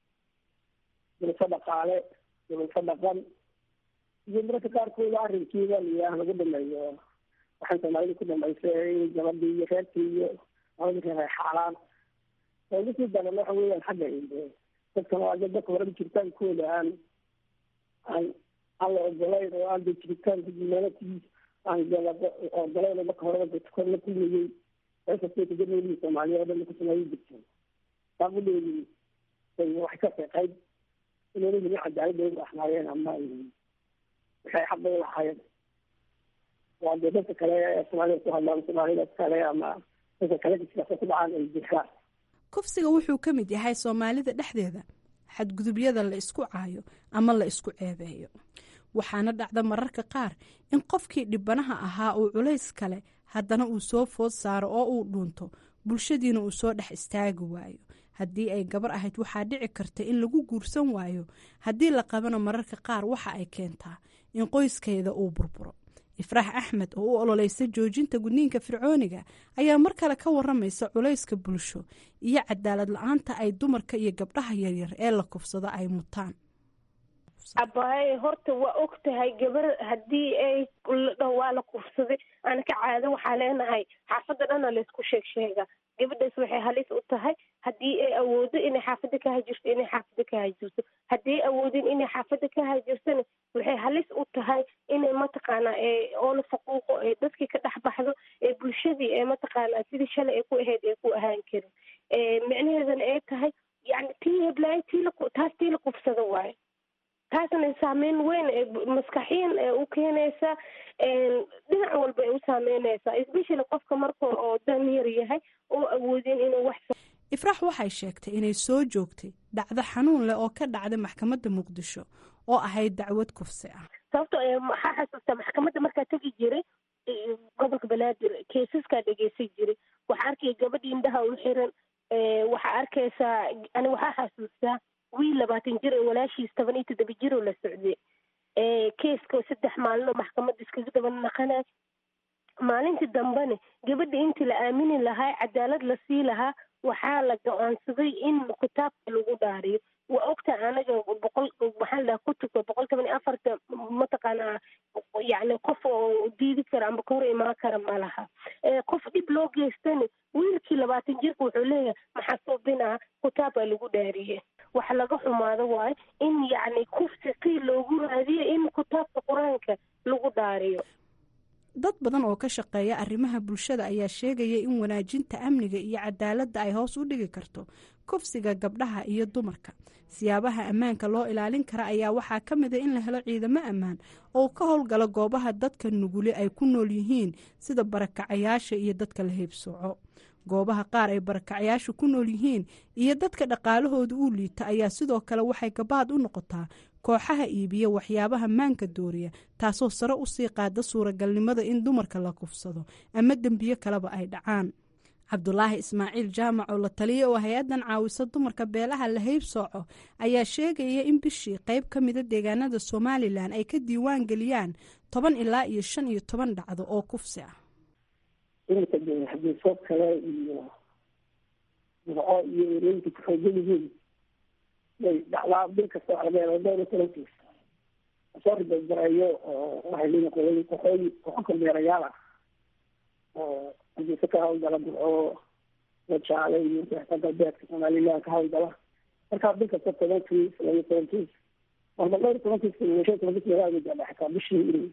dulfo dhaqaale dulfo dhaqan iyo mararka qaarkooda arrinkiiba liyaah lagu dhameeyo waxaan soomaalida ku dhamaysay in gabadii iyo reerkii iyo labadii reer ay xaalaan oodasii daran waxa weeyaan xagga dadkan waa dad dadka horeba jiritaankooda aan aan aan la ogolayn oo aan de jiritaanka humanitigiis aan ogolayn oo marka horeba dadka kor la kulmayey eesastay kaganolii soomaaliya oo dhan ku sameeyi jirteen baaqudeedii waxay ka qeyqayd inayna helin cadaaladooda ahnaayeen ama waxay xaqa u lahaayeen waa dee dadka kale ee soomaalida ku hadlaan soomaalida kale ama dadka kale siyaasa ku dhacaan ay jirtaan kufsiga wuxuu ka mid yahay soomaalida dhexdeeda xadgudubyada la isku caayo ama la isku ceebeeyo waxaana dhacda mararka qaar in qofkii dhibanaha ahaa uu culays kale haddana uu soo food saaro oo uu dhuunto bulshadiina uu soo dhex istaagi waayo haddii ay gabar ahayd waxaa dhici karta in lagu guursan waayo haddii la qabana mararka qaar waxa ay keentaa in qoyskeeda uu burburo ifraax axmed oo u ololeysa joojinta gudniinka fircooniga ayaa mar kale ka waramaysa culayska bulsho iyo cadaalad la-aanta ay dumarka iyo gabdhaha yaryar ee la kufsado ay mutaan abaaye horta waa og tahay gabar haddii ay ladhaho waa la kufsaday ana ka caado waxaa leenahay xaafadda dhana laysku sheeg sheega gabadhaas waxay halis u tahay haddii ay awoodo inay xaafadda ka hajirto inay xaafadda ka hajirto haddii ay awoodin inay xaafadda ka hajirtona waxay halis u tahay inay mataqaanaa oola faquuqo ee dadkii ka dhex baxdo ee bulshadii ee mataqaanaa sidii shalay ay ku ahayd ay ku ahaan karin micnaheedana ay tahay yani tii heblaay tii taas tii la kufsado waayo taasna saameyn weyn ee maskaxiyan ee u keenaysa dhinac walba ay u saameynaysaa especially qofka marka oo dan yar yahay oo awoodin inuu wax ifraax waxay sheegtay inay soo joogtay dhacdo xanuun leh oo ka dhacday maxkamadda muqdisho oo ahayd dacwad kufsi ah sababto waxaa xasuustaa maxkamadda markaa tegi jiray gobolka banaadir keesaskaa dhegeysan jiray waxaa arkaya gabadhii indhaha u xiran waxaa arkaysaa ani waxaa xasuustaa wiil labaatan jir ee walaashiis toban iyo toddoba jir oo la socday keeska saddex maalin oo maxkamadda iskaga daba naqanay maalintii dambena gabadha intii la aamini lahaa cadaalad la sii lahaa waxaa la go-aansaday in kitaabka lagu dhaariyo waa ogta anaga boqol maxaa la dhaha kutubka boqol toban iyo afarta mataqaanaa yacni qof oo diidi kara amba ka hor imaan kara ma laha qof dhib loo geystana wiilkii labaatan jirka wuxuu leeyahay maxaa suubinaa kitaabaa lagu dhaariye wax laga xumaado waayo in yacni kufsi qii loogu raadiyo in kitaabka qur-aanka lagu dhaariyo dad badan oo ka shaqeeya arrimaha bulshada ayaa sheegaya in wanaajinta amniga iyo cadaaladda ay hoos u dhigi karto kufsiga gabdhaha iyo dumarka siyaabaha ammaanka loo ilaalin kara ayaa waxaa ka mid a in la helo ciidamo ammaan oo ka howlgala goobaha dadka nuguli ay ku nool yihiin sida barakacayaasha iyo dadka la heebsooco goobaha qaar ay barakacayaashu ku nool yihiin iyo dadka dhaqaalahooda uu liita ayaa sidoo kale waxay gabaad u noqotaa kooxaha iibiya waxyaabaha maanka dooriya taasoo sare usii qaada suuragalnimada in dumarka la kufsado ama dembiyo kaleba ay dhacaan cabdulaahi ismaaciil jaamac oo la taliya oo hay-addan caawisa dumarka beelaha la heybsooco ayaa sheegaya in bishii qayb ka mida deegaanada somalilan ay ka diiwaan geliyaan toban ilaa iyo shan iyo toban dhacdo oo kufsi ah iminka de xadiisoo kale iyo murco iyo erooyinka kuxoogan yihiin bay dhacdaa bil kasta waxlaga dhowr iyo toban kiis soo ribabareeyo oo waxay leeyihin qolooyin kooxooyi kooxo kormeerayaal ah oo xadiiso ka hawlgala murco wajaale iyo inta galbeedka somaliland ka hawlgala markaa bil kasta toban kiis laba iyo toban kiis marba dhowr iyo toban kiis shan iyo toban kiis laga gaadha xataa bishii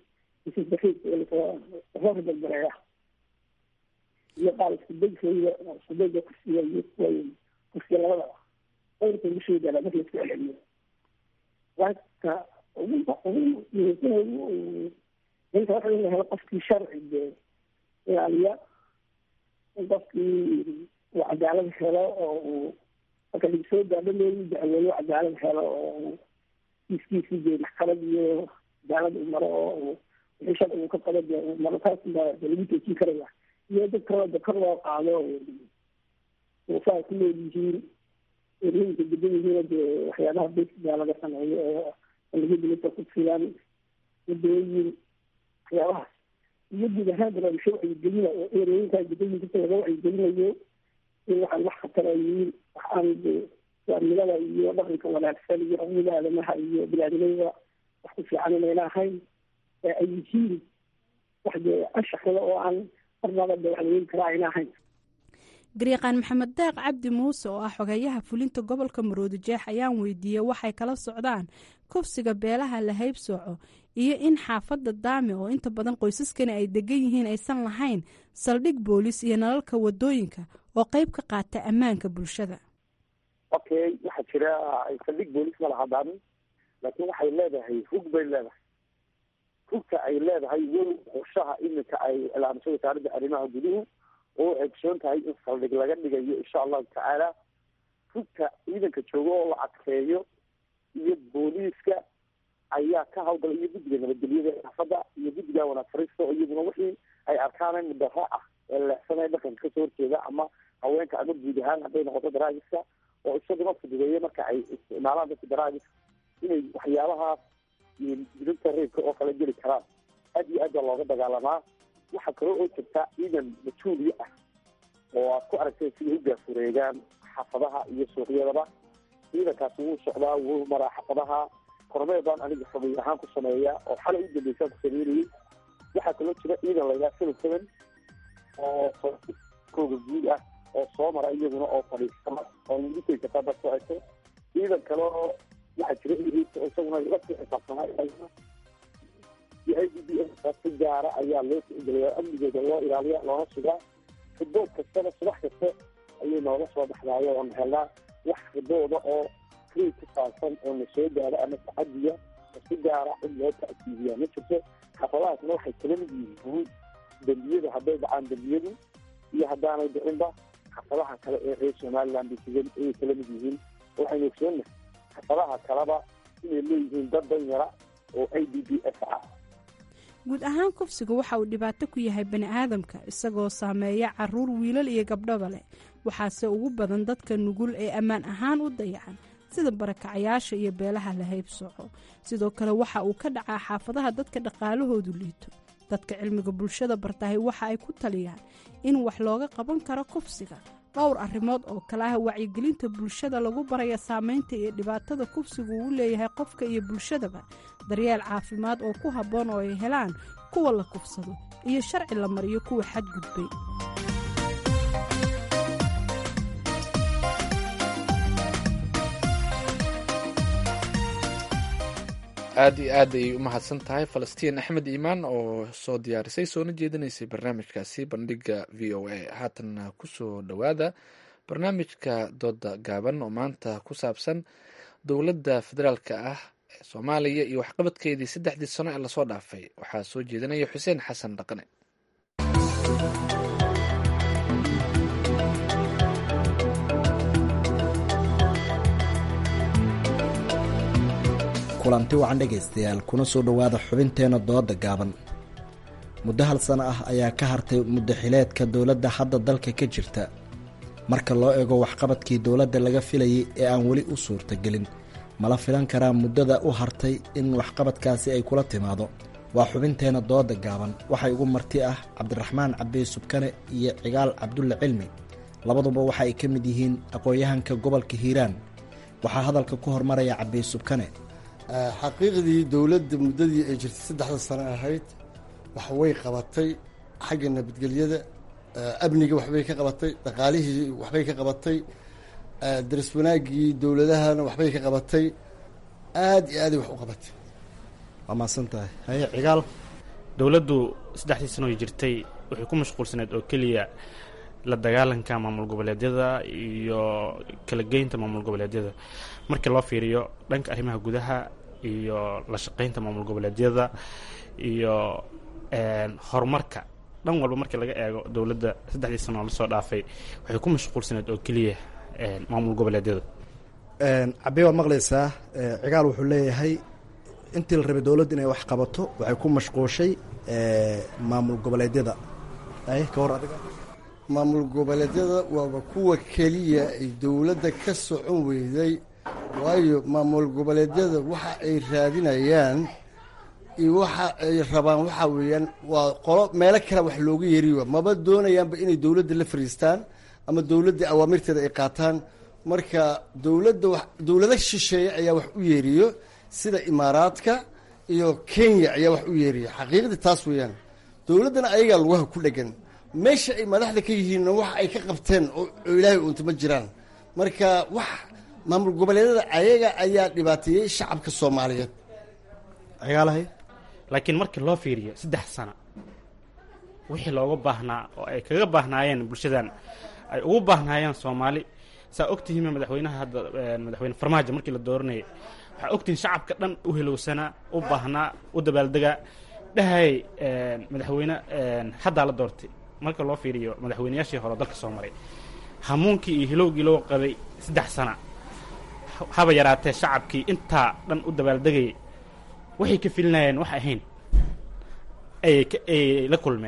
soo ribabareeya iyo qaal iskubeygooda iskubeyga kursiga iyo kuwa kursiga labadaba dhowrka bisheeda marka laisku celceliyo waaka ugu ugu muhiimsan ugu inta waxa in la helo qofkii sharci dee ilaaliya in qofkii uu cadaalad helo oo uu marka lagsoo gaadho loogu dacweeyo cadaalad helo oo kiiskiisii dee maxkamad iyo cadaalad uu maro oo wixii sharci uu ka qabo dee uu maro taas baa dee lagu joojin karaya iyo dad kaloo de kor loo qaado saa ku nool yihiin erooyinka degan yihiin dee waxyaabaha besigaa laga sameeyo oo laga dilata ku filan wadooyin waxyaabahaas iyo guud ahaan barnaamijyo wacyigelina oo erooyinkaa degan yihiin dadka laga wacyigelinayo in waxaan wax khatara yihiin waxaan de waamilada iyo dhaqanka wanaagsan iyo xuquuqda aadamaha iyo biniaadamada wax ku fiican inayna ahayn ee ay yihiin wax dee anshaxda oo aan garyaqaan maxamed daaq cabdi muuse oo ah xogeeyaha fulinta gobolka maroodi jeex ayaan weydiiyey waxay kala socdaan kufsiga beelaha la haybsooco iyo in xaafadda daame oo inta badan qoysaskani ay degan yihiin aysan lahayn saldhig boolis iyo nalalka wadooyinka oo qeyb ka qaata ammaanka bulshada okay waxaa jira saldhig boolis ma laha daame laakiin waxay leedahay hug bay leedahay hugta ay leedahay weli qorshaha iminka ay ilaamiso wasaaradda arrimaha guduhu oo egsoon tahay in saldhig laga dhigayo insha allahu tacaala hugta ciidanka jooga oo la adkeeyo iyo booliiska ayaa ka hawlgala iyo guddiga nabadgelyada xaafadda iyo guddiga wanaag fariista oo iyaduna wixii ay arkaan mudara ah ee leexsanaya dhaqanka kasoo horjeeda ama haweenka ama guud ahaan hadday noqoto daraagiska oo isaguna fududeeya marka ay isticmaalaan dadka daraagiska inay waxyaabahaas dilinta reebka oo kale geli karaan aad iyo aad baa looga dagaalamaa waxaa kaloo oo jirta ciidan mas-uuliye ah oo aad ku aragtay siday u gaafureegaan xaafadaha iyo suuqyadaba ciidankaasi wuu socdaa wuu maraa xaafadaha kormee baan aniga xogay ahaan ku sameeya oo xalay u dambeysaan ku sameynayay waxaa kaloo jira ciidan la yidhaha seven seven oo kooga guud ah oo soo mara iyaguna oo fadhiisama oo military kasta dad ku hayso ciidan kale oo waxaa jira oo isaguna la sii xisaabsanaa iyo i d b s si gaara ayaa loo tixgeliya amnigooda loo ilaaliya loona sugaa ribood kastana subax kasta ayay nooga soo baxdaayo oon helnaa wax ribooda oo free ku saabsan oo na soo gaaro ama tacadiya oo si gaara in loo ta'kiidiyaa ma jirto xafadahaasna waxay kala mid yihiin dembiyada hadday dhacaan dembiyadu iyo haddaanay dhicinba xafadaha kale ee reer somaliland ayay kala mid yihiin waxaynu ogsoonnahay xafadaha kaleba inay leeyihiin dad danyara oo i d b s ah guud ahaan kufsiga waxa uu dhibaato ku yahay bani aadamka isagoo saameeya caruur wiilal iyo gabdhaba leh waxaase ugu badan dadka nugul ee ammaan ahaan u dayacan sida barakacayaasha iyo beelaha la haybsooco sidoo kale waxa uu ka dhacaa xaafadaha dadka dhaqaalahoodu liito dadka cilmiga bulshada bartahay waxa ay ku taliyaan in wax looga qaban karo kufsiga dhowr arrimood oo kale ah wacyigelinta bulshada lagu baraya saameynta iyo dhibaatada kufsigu uu leeyahay qofka iyo bulshadaba daryeel caafimaad oo ku habboon oo ay helaan kuwa la kufsado iyo sharci la mariyo kuwa xadgudbay aad iyo aad ayay u mahadsan tahay falastiin axmed iimaan oo soo diyaarisay soona jeedinaysay barnaamijkaasi bandhiga v o a haatanna kusoo dhowaada barnaamijka dooda gaaban oo maanta ku saabsan dowladda federaalka ah ee soomaaliya iyo waxqabadkeedii saddexdii sano ee lasoo dhaafay waxaa soo jeedinaya xuseen xasan dhaqane kulanti wacan dhegaystayaal kuna soo dhowaada xubinteenna dooda gaaban muddo hal sano ah ayaa ka hartay muddo xileedka dowladda hadda dalka ka jirta marka loo eego waxqabadkii dowladda laga filayay ee aan weli u suurtagelin mala filan karaa muddada u hartay in waxqabadkaasi ay kula timaado waa xubinteenna dooda gaaban waxay ugu marti ah cabdiraxmaan cabdi subkane iyo cigaal cabdulle cilmi labaduba waxa ay ka mid yihiin aqoon-yahanka gobolka hiiraan waxaa hadalka ku hormaraya cabdi subkane xaqiiqdii dowladda muddadii ay jirtay saddexda sano ahayd wax way qabatay xagga nabadgelyada amniga waxbay ka qabatay dhaqaalihii waxbay ka qabatay daris wanaaggii dowladahana waxbay ka qabatay aada iyo aaday wax u qabatay waa mahadsan tahay haye cigaal dowladdu saddexdii sano ay jirtay waxay ku mashquulsaneed oo keliya la dagaalanka maamul goboleedyada iyo kala geynta maamul goboleedyada markii loo fiiriyo dhanka arrimaha gudaha iyo la shaqeynta maamul goboleedyada iyo horumarka dhan walba markii laga eego dowladda saddexdii sano oo lasoo dhaafay waxay ku mashquulsaneed oo keliya maamul goboleedyada cabe waad maqlaysaa cigaal wuxuu leeyahay intii la rabay dowladda inay wax qabato waxay ku mashquushay maamul goboleedyada ay ka hor adiga maamul goboleedyada waaba kuwa keliya ay dowladda ka socon weyday waayo maamul goboleedyada waxa ay raadinayaan iyo waxa ay rabaan waxaa weeyaan waa qolo meelo kale wax looga yeeriyo maba doonayaanba inay dowladda la fariistaan ama dowladda awaamirteeda ay qaataan marka dowladda wa dowlado shisheeye ayaa wax u yeeriyo sida imaaraadka iyo kenya ayaa wax u yeeriya xaqiiqdii taas weeyaan dowladdana ayagaa lugaha ku dhegan meesha ay madaxda ka yihiinna wax ay ka qabteen oo ilaahay uunta ma jiraan marka wax maamul goboleedyada ayaga ayaa dhibaateeyey shacabka soomaaliyeed cigaalahay laakiin markii loo fiiriyo saddex sano wixii looga baahnaa oo ay kaga baahnaayeen bulshadan ay ugu baahnaayeen soomaali saa ogtihiin madaxweynaha hadda madaxweyne farmaajo markii la dooranayay waxaa ogtihiin shacabka dhan u helowsanaa u baahnaa u dabaaldegaa dhahay madaxweyne haddaa la doortay marka loo fiiriyo madaxweyneyaashii hore dalka soo maray hamuunkii iyo hilowgii loo qabay saddex sana haba yaraatee shacabkii intaa dhan u dabaaldegayay waxay ka filinayeen wax ahayn ayay la kulmeen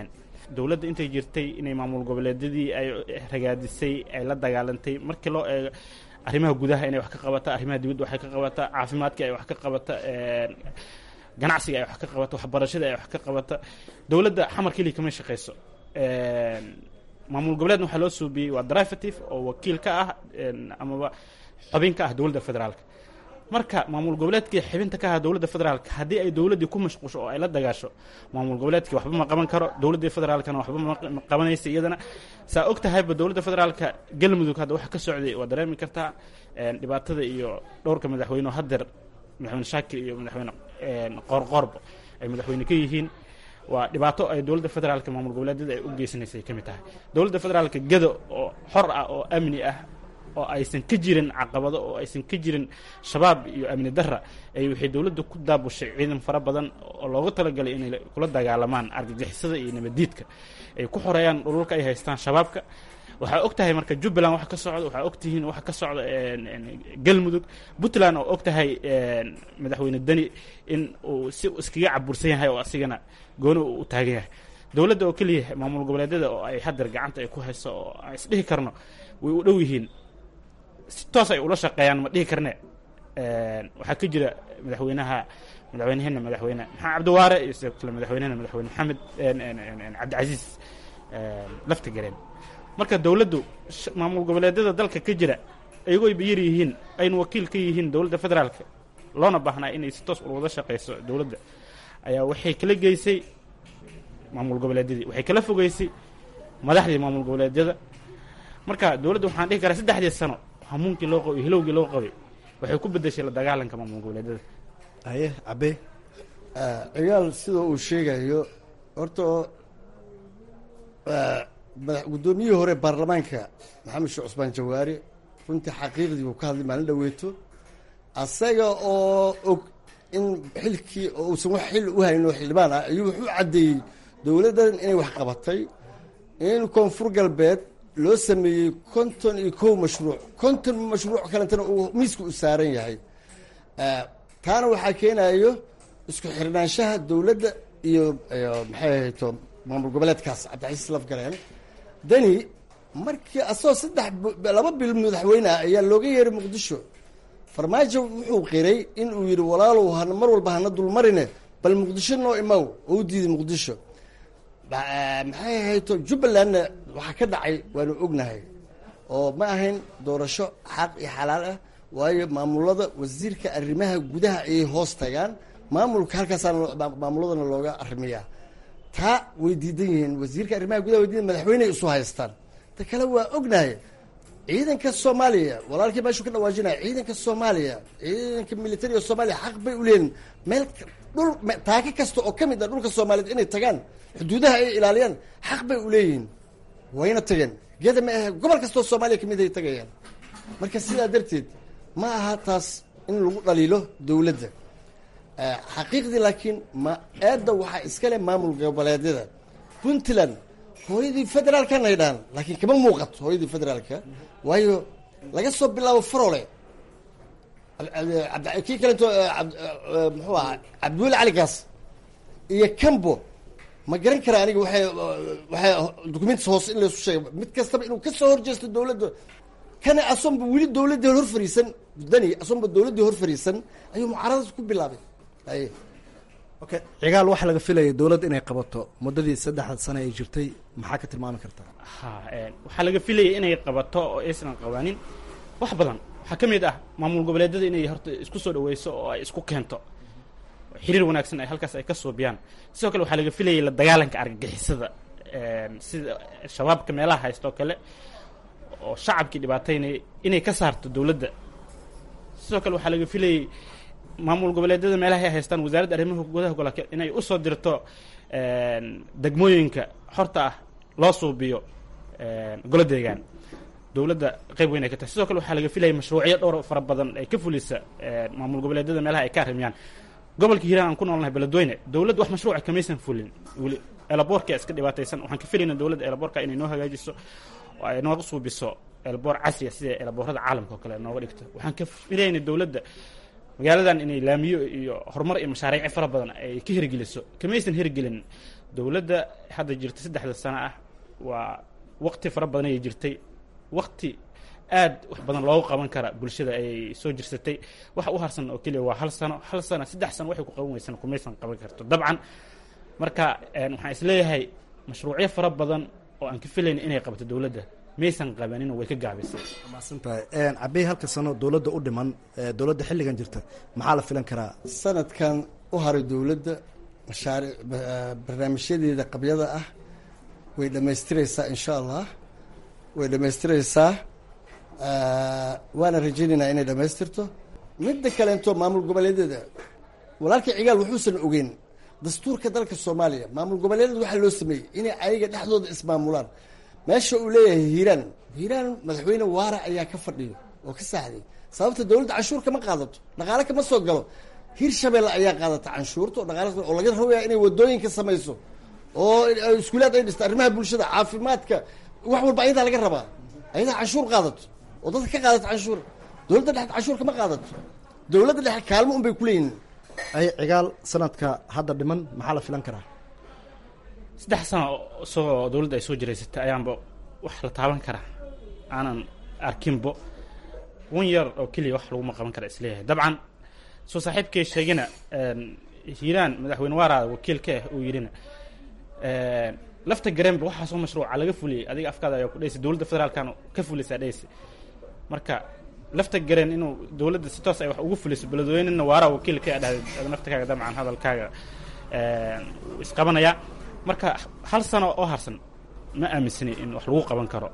dowladda intay jirtay inay maamul goboleedyadii ay ragaadisay ay la dagaalantay markii loo eego arrimaha gudaha inay wax ka qabata arrimaha dibadda waxay ka qabata caafimaadka ay wax ka qabata ganacsiga ay wax ka qabata waxbarashada ay wax ka qabata dowladda xamar keliya kama shaqeyso maamul goboleedna waxaa loo suubiyey waa derivative oo wakiil ka ah amaba xubin ka ah dowladda federaalka marka maamul goboleedkii xibinta ka ah dowladda federaalka haddii ay dowladdii ku mashquusho oo ay la dagaasho maamul goboleedkii waxba ma qaban karo dowladdii federaalkana waxba ma qabanaysa iyadana saa og tahayba dowladda federaalka galmudug hadda waxa ka socday waa dareemi kartaa dhibaatada iyo dhowrka madaxweyne oo hadeer madaxweyne shaakir iyo madaxweyne qoorqoorba ay madaxweyne ka yihiin waa dhibaato ay dowladda federaalka maamul goboleedyada ay u geysanaysay ka mid tahay dowladda federaalka gado oo xor ah oo amni ah oo aysan ka jirin caqabado oo aysan ka jirin shabaab iyo amni darra ay waxay dowladda ku daabushay ciidan fara badan oo loogu talagalay inay kula dagaalamaan argagixisada iyo nabadiidka ay ku xoreeyaan dhululka ay haystaan shabaabka waxaa og tahay marka jubbaland waxa ka socda waxaa og tihiin waxa ka socda galmudug puntland oo og tahay madaxweyne deni in uu si iskaga cabursan yahay oo asigana gooni uu u taagan yahay dowladda oo keliya maamul goboleedyada oo ay hadeer gacanta ay ku hayso oo aan isdhihi karno way u dhow yihiin si toos ay ula shaqeeyaan ma dhihi karne waxaa ka jira madaxweynaha madaxweyneheena madaxweyne maxamed cabdiwaare iyo sidoo kale madaxweynehena madaxweyne maxamed cabdicasiis lafta gareen marka dowladdu maamul goboleedyada dalka ka jira iyagoo ayba yar yihiin aynu wakiil ka yihiin dowladda federaalka loona baahnaa inay si toos wada shaqeyso dowladda ayaa waxay kala geysay maamul goboleedyadii waxay kala fogeysay madaxdii maamul goboleedyada marka dowladda waxaan dhihi karaa saddexdii sano hamuunkii loo qabay hilowgii loo qabay waxay ku bedeshay la dagaalanka maamul goboleedyada haye cabe cigaal sida uu sheegayo horta guddoomiyihii hore baarlamaanka maxamed sheekh cusmaan jawaari runtii xaqiiqdii uu ka hadlay maalin dhaweeto asaga oo og in xilkii oo uusan wax xil u hayno xildhibaan ah ayuu wuxuu caddeeyey dowladdan inay wax qabatay in koonfur galbeed loo sameeyey konton iyo kow mashruuc konton mashruuc kalentana uu miiska u saaran yahay taana waxaa keenayo isku xirnaanshaha dowladda iyo maxay ahayto maamul goboleedkaas cabdicasiis lafgareen deni markii asagoo saddex laba bil madaxweyne ah ayaa looga yeeray muqdisho farmaajo wuxuu qiray in uu yidhi walaalow hana mar walba hana dulmarine bal muqdisho noo imaw oo u diiday muqdisho maxay ahayto jubbalandna waxaa ka dhacay waanu ognahay oo ma ahayn doorasho xaq iyo xalaal ah waayo maamulada wasiirka arrimaha gudaha ayay hoos tagaan maamulka halkaasaana maamuladana looga arrimiyaa taa way diidan yihiin wasiirka arrimaha gudaha way diidan madaxweyney isu haystaan ta kale waa ognahay ciidanka soomaaliya walaalkii meeshuu ka dhawaajinaya ciidanka soomaaliya ciidanka militariga soomaaliya xaq bay uleeyihin meel dhul taaka kasta oo ka mid ah dhulka soomaaliyeed inay tagaan xuduudaha ay ilaaliyaan xaq bay uleeyihiin wayna tageen geda ma ahe gobol kastoo soomaaliya kamid ay tagayaan marka sidaa darteed ma aha taas in lagu dhaliilo dowladda xaqiiqdii laakiin ma eedda waxaa iskale maamul goboleedyada puntland hooyadii federaalkana ay dhahan laakiin kama muuqato hooyadii federaalka waayo laga soo bilaabo farole kii kalento muxuu ahaa cabdiweli cali gaas iyo cambo ma garan kara aniga waay waxay documentis hoose in laysu sheega mid kastaba inuu kasoo horjeesto dowladda kana asonba weli dowladdii hor fariisan dani asonba dowladdii hor fariisan ayuu mucaaradaas ku bilaabay aye okay cigaal waxaa laga filaya dowladda inay qabato muddadii saddexda sane ay jirtay maxaa ka tilmaami kartaa ha waxaa laga filayay inay qabato oo aysan qabanin wax badan waxaa ka mid ah maamul goboleedyada inay horta isku soo dhaweyso oo ay isku keento xiriir wanaagsan ay halkaas ay ka suubiyaan sidoo kale waxaa laga filayay la dagaalanka argagixisada sida shabaabka meelaha haysto kale oo shacabkii dhibaataynaya inay ka saarto dowladda sidoo kale waxaa laga filayay maamul goboleedyada meelaha ay haystaan wasaaradda arrimaha gudaha gobolka inay usoo dirto degmooyinka xorta ah loo suubiyo golo deegaan dowladda qayb weyn ay ka tahay sidoo kale waxaa laga filayay mashruucyo dhowr fara badan ay ka fulisa maamul goboleedyada meelaha ay ka arrimiyaan gobolka hiiraan aan ku noolnahay beledweyne dowladda wax mashruuca kamaysan fulin weli elaboorka iska dhibaataysan waxaan ka filayna dowladda elaboorka inay noo hagaajiso oo ay nooga suubiso elaboor casriya sida elaboorada caalamka oo kale nooga dhigto waxaan ka filayna dowladda magaaladan inay laamiyo iyo horumar iyo mashaariici fara badan ay ka hirgeliso kamaysan hirgelin dowladda hadda jirta saddexda sano ah waa waqti fara badan ayay jirtay waqti aad wax badan loogu qaban kara bulshada ayay soo jirsatay waxa u harsan oo keliya waa hal sano hal sano saddex sano waxay ku qaban weysana kumaysan qaban karto dabcan marka waxaan isleeyahay mashruucyo fara badan oo aan ka filayn inay qabato dowladda maysan qabanin way ka gaabisay maasantahay cabey halka sano dowladda u dhiman dowladda xilligan jirta maxaa la filan karaa sanadkan u haray dowladda mashaariic barnaamijyadeeda qabyada ah way dhammaystireysaa insha allah way dhammaystireysaa waana rajaynaynaa inay dhammaystirto midda kaleento maamul goboleedyada walaalkii cigaal wuxuusan ogeyn dastuurka dalka soomaaliya maamul goboleedyada waxaa loo sameeyey inay ayaga dhexdooda ismaamulaan meesha uu leeyahay hiiraan hiiraan madaxweyne waara ayaa ka fadhiyo oo ka saaxday sababta dowladda canshuur kama qaadato dhaqaale kama soo galo hir shabeelle ayaa qaadata canshuurta oo dhaqaale oo laga rabaya inay wadooyinka samayso oo iskuulaad ay dhisto arrimaha bulshada caafimaadka wax walba ayadaa laga rabaa ayadaa canshuur qaadato oo dadka ka qaadato canshuur dowladda dhexe canshuur kama qaadato dowladda dhexe kaalmo un bay kuleeyihin ay cigaal sanadka hadda dhiman maxaa la filan karaa saddex sano soo dowladda ay soo jiraysatay ayaanba wax la taaban karaa aanan arkinbo wan yar oo keliya wax laguma qaban kara isleeyahay dabcan soo saaxiibkay sheegina hiiraan madaxweyne waaraada wakiilka ah uu yidhina lafta gareenba waxaasoo mashruuca laga fuliyey adiga afkaada ayaa ku dhaysa dowladda federaalkan ka fulaysaa dhaysa marka lafta gareen inuu dowladda si toos ay wax ugu fuliso beledweynena waaraa wakiilka a dhahday naftakaaga dabcan hadalkaaga isqabanaya marka hal sano oo harsan ma aaminsani in wax lagu qaban karo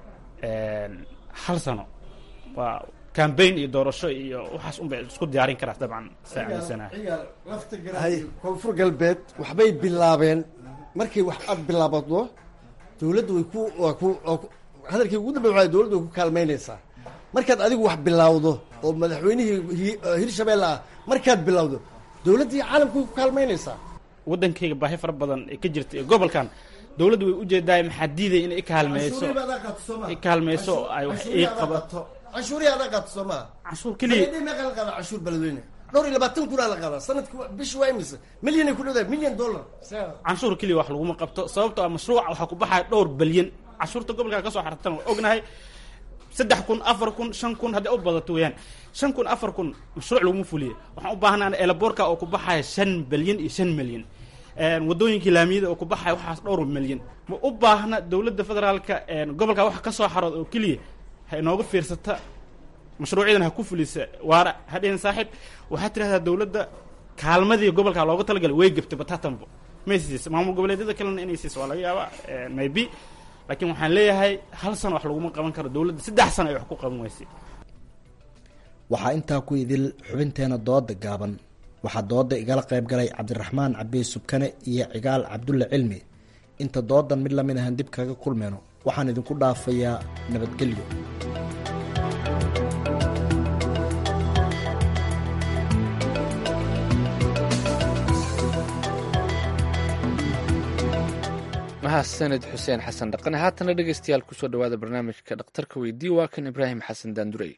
hal sano waa cambaign iyo doorasho iyo waxaas unbay isku diyaarin karaa dabcan saa aaminsanaha koonfur galbeed waxbay bilaabeen markay wax aad bilaabado dowladda way ku waa ku hadalkii ugu dambe waa dowladda way ku kaalmaynaysaa markaad adigu wax bilawdo oo madaxweynihii hirshabeelle ah markaad bilawdo dowladdii caalamka way ku kaalmaynaysaa waddankayga baahi fara badan ee ka jirta ee gobolkan dowladda way ujeedaay maxaa diiday in ikaalmeyso ikaalmeyso ay wax ii qabato canshuurihi adaa qaato soo maa canshuur keliya meeqa la qaadaa canshuur beledweyne dhowr iyo labaatan kunaa la qaadaa sanadki bishi waa imise milyan ay ku dhowdahay milyan dollar canshuur keliya wax laguma qabto sababtoo ah mashruuca waxaa ku baxaya dhowr balyan canshuurta gobolka ka soo xartan waa ognahay saddex kun afar kun shan kun haddii u badato weeyaan shan kun afar kun mashruuc laguma fuliye waxaan u baahnaa elaboorka oo ku baxaya shan balyan iyo shan milyan wadooyinkii laamiyada oo ku baxaya waxaas dhowr milyan ma u baahna dowladda federaalka gobolka waxa ka soo xarood oo keliya ha inooga fiirsata mashruucyadan ha ku fulisa waara hadhihin saaxiib waxaad tidhahdaa dowladda kaalmadii gobolka looga talagalay way gebtay batatanbo may siisa maamul goboleedyada kalena inay siiso waa laga yaabaa maybe laakiin waxaan leeyahay hal sano wax laguma qaban karo dowladda saddex sano ay wax ku qaban weysay waxaa intaa ku idil xubinteena dooda gaaban waxaa dooda igala qayb galay cabdiraxmaan cabey subkane iyo cigaal cabdulle cilmi inta doodan mid lamid ahan dib kaga kulmeyno waxaan idinku dhaafayaa nabadgelyo mahadsanid xuseen xasan dhaqane haatana dhegeystayaal kusoo dhawaada barnaamijka dhakhtarka weydii waa kan ibraahim xasan daandurey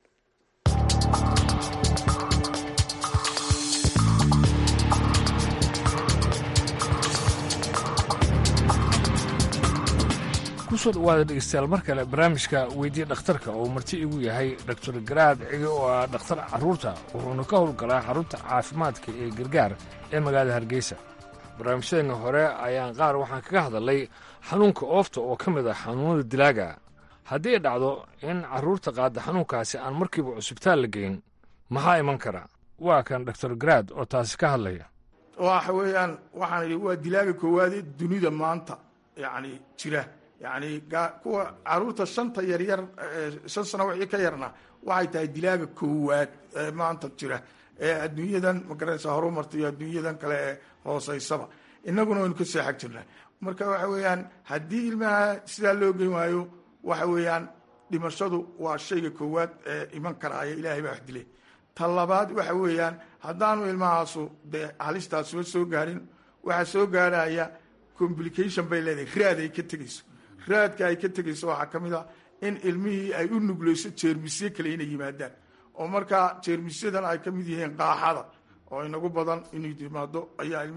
kusoo dhawaada dhegeystayaal mar kale barnaamijka weydiya dhakhtarka oo marti igu yahay doctor garaad cige oo ah dhakhtar carruurta wuxuuna ka howlgalaa xarunta caafimaadka ee gargaar ee magaalada hargeysa barnaamijyadeenna hore ayaan qaar waxaan kaga hadalnay xanuunka oofta oo ka mid ah xanuunada dilaaga haddii ay dhacdo in carruurta qaada xanuunkaasi aan markiiba cusubtaal la geyn maxaa iman kara waa kan doctor garaad oo taasi ka hadlaya waxa weeyaan waxaan idhi waa dilaaga koowaadee dunida maanta yacni jira yacni kuwa carruurta shanta yaryar shan sano wixii ka yarna waxay tahay dilaaga koowaad ee maanta jira ee adduunyadan magaraysa horumarta iyo adduunyadan kale ee hooseysaba innaguna waynu ka seexag jirnaa marka waxa weeyaan haddii ilmaha sidaa loo geyn waayo waxa weeyaan dhimashadu waa shayga koowaad ee iman karaaya ilaahay baa wax dilay ta labaad waxa weeyaan haddaanu ilmahaasu dee halistaasuba soo gaarin waxaa soo gaaraya complication bay leedahay raad ay ka tegeyso raadka ay ka tegeyso waxaa ka mid a in ilmihii ay u nugleyso jeermisyo kale inay yimaadaan oo markaa jeermisyadan ay ka mid yihiin qaaxada oo inagu badan inuu yimaado ayaa ilmihii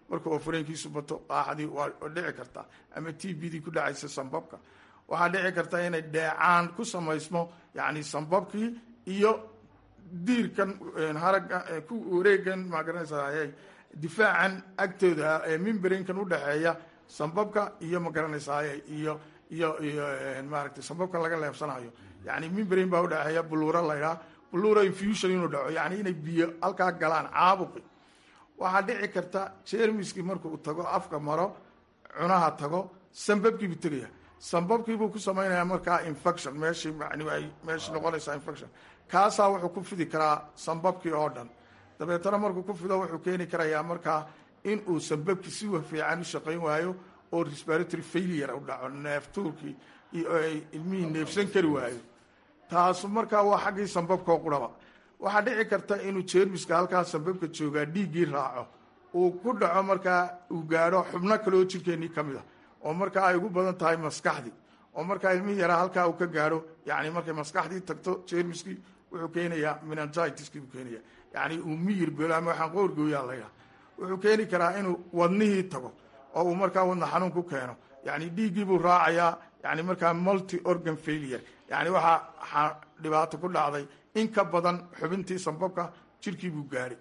marka oo fareenkiisu bato qaaxdii waa dhici kartaa ama t b dii ku dhacaysa sambabka waxaa dhici karta inay dheecaan ku samaysmo yacni sambabkii iyo diirkan haragga ku wareegan maa garanaysaa difaacan agtooda ee mimbarinkan udhexeeya sambabka iyo ma garanaysaa iyo iyo iyo maaragtay sambabkan laga leebsanayo yani mimbarin baa udhexeeya buluura laydhaha buluura infusion inuu dhaco yani inay biyo halkaa galaan caabuqi waxaa dhici karta jermiskii markuu tago afka maro cunaha tago sambabkiibuu tegaya sambabkiibuu ku samaynayaa markaa infection meeshii yani ay meeshii noqonaysaa infection kaasaa wuxuu ku fidi karaa sambabkii oo dhan dabeetana markuu ku fido wuxuu keeni karayaa markaa in uu sambabkii si fiican u shaqayn waayo oo respiratory failure u dhaco neeftuurkii ilmihii neefsan kari waayo taasu markaa waa xaggii sambabkao quraba waxaa dhici karta inuu jermiska halkaa sambabka joogaa dhiiggii raaco uu ku dhaco markaa uu gaadho xubno kale oo jirkeenii ka mid a oo markaa ay ugu badan tahay maskaxdii oo markaa ilmihii yaraa halkaa uu ka gaadho yani markay maskaxdii tagto jermiskii wuxuu keenayaa menangitiskii buu keenaya yani uu miyir belo ama waxaan qoorgooyaa laydhaha wuxuu keeni karaa inuu wadnihii tago oo uu markaa wadna xanuun ku keeno yani dhiiggii buu raacayaa yani markaa multi organ failure yani waxaa dhibaato ku dhacday in ka badan xubintii sambabka jirkii buu gaadhay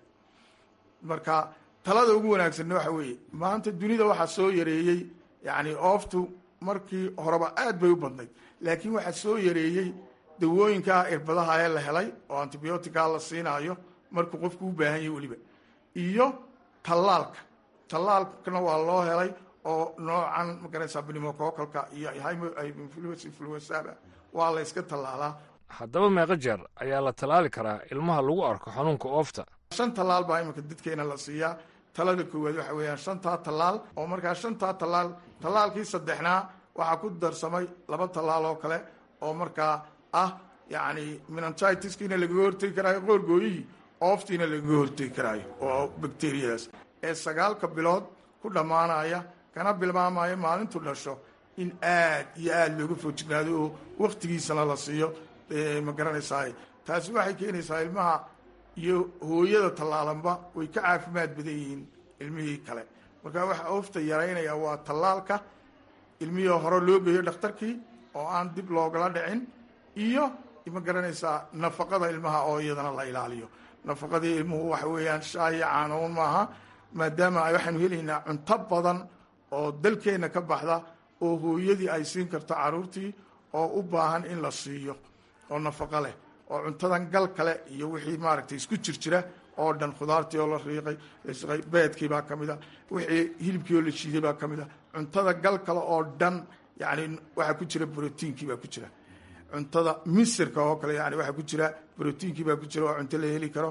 marka talada ugu wanaagsanna waxa weeye maanta dunida waxaa soo yareeyey yani ooftu markii horeba aad bay u badnayd laakiin waxaa soo yareeyey dawooyinkaa irbadaha ee la helay oo antibiotica la siinaayo markuu qofku u baahan yahay weliba iyo tallaalka tallaalkana waa loo helay oo noocan magaraysaa bnimococalka iyo influensaba waa la yska tallaalaa haddaba meeqa jeer ayaa la tallaali karaa ilmaha lagu arko xanuunka oofta shan tallaal baa iminka dadkeena la siiyaa talada koowaad waxa weeyaan shantaa tallaal oo markaa shantaa tallaal tallaalkii saddexnaa waxaa ku darsamay laba tallaal oo kale oo markaa ah yacni menangitiskiina lagaga hortegi karaayo qoorgooyihii ooftiina lagaga hortegi karaayo oo bacteriyadaas ee sagaalka bilood ku dhammaanaya kana bilmaamaya maalintu dhasho in aad iyo aada looga foojignaado oo waktigiisana la siiyo ma garanaysaa taasi waxay keenaysaa ilmaha iyo hooyada tallaalanba way ka caafimaad badan yihiin ilmihii kale marka waxa oofta yaraynaya waa tallaalka ilmihii hore loo geeyo dhakhtarkii oo aan dib loogala dhicin iyo ma garanaysaa nafaqada ilmaha oo iyadana la ilaaliyo nafaqadii ilmuhu waxa weeyaan shaahi caanoon maaha maadaama waxaanu helaynaa cunto badan oo dalkeenna ka baxda oo hooyadii ay siin karto caruurtii oo u baahan in la siiyo oo nafaqo leh oo cuntadan gal kale iyo wixii maaragtay isku jir jira oo dhan khudaartii oo la riiqay lasqay beedkii baa ka mid a wixii hilibkii oo la shiiday baa ka mid a cuntada gal kale oo dhan yani waxaa ku jira brotiinkii baa ku jira cuntada misirka oo kale yani waxaa ku jira brotiinkii baa ku jira oo cunto la heli karo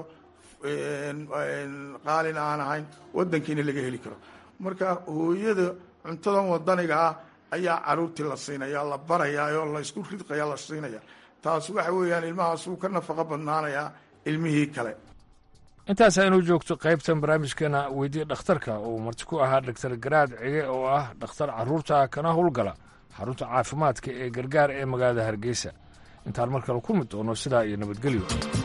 qaalina aan ahayn wadankiina laga heli karo marka hooyada cuntadan wadaniga ah ayaa caruurtii la siinaya la barayaa oo la isku ridqaya la siinaya taas waxa weeyaan ilmahaas wuu ka nafaqo badnaanayaa ilmihii kale intaas aynu joogto qaybtan barnaamijkeena weydiye dhakhtarka uu marti ku ahaa dhaktar garaad cige oo ah dhakhtar carruurta kana howlgala xarunta caafimaadka ee gargaar ee magaalada hargeysa intaan mar kale ku mid doono sidaa iyo nabadgelyo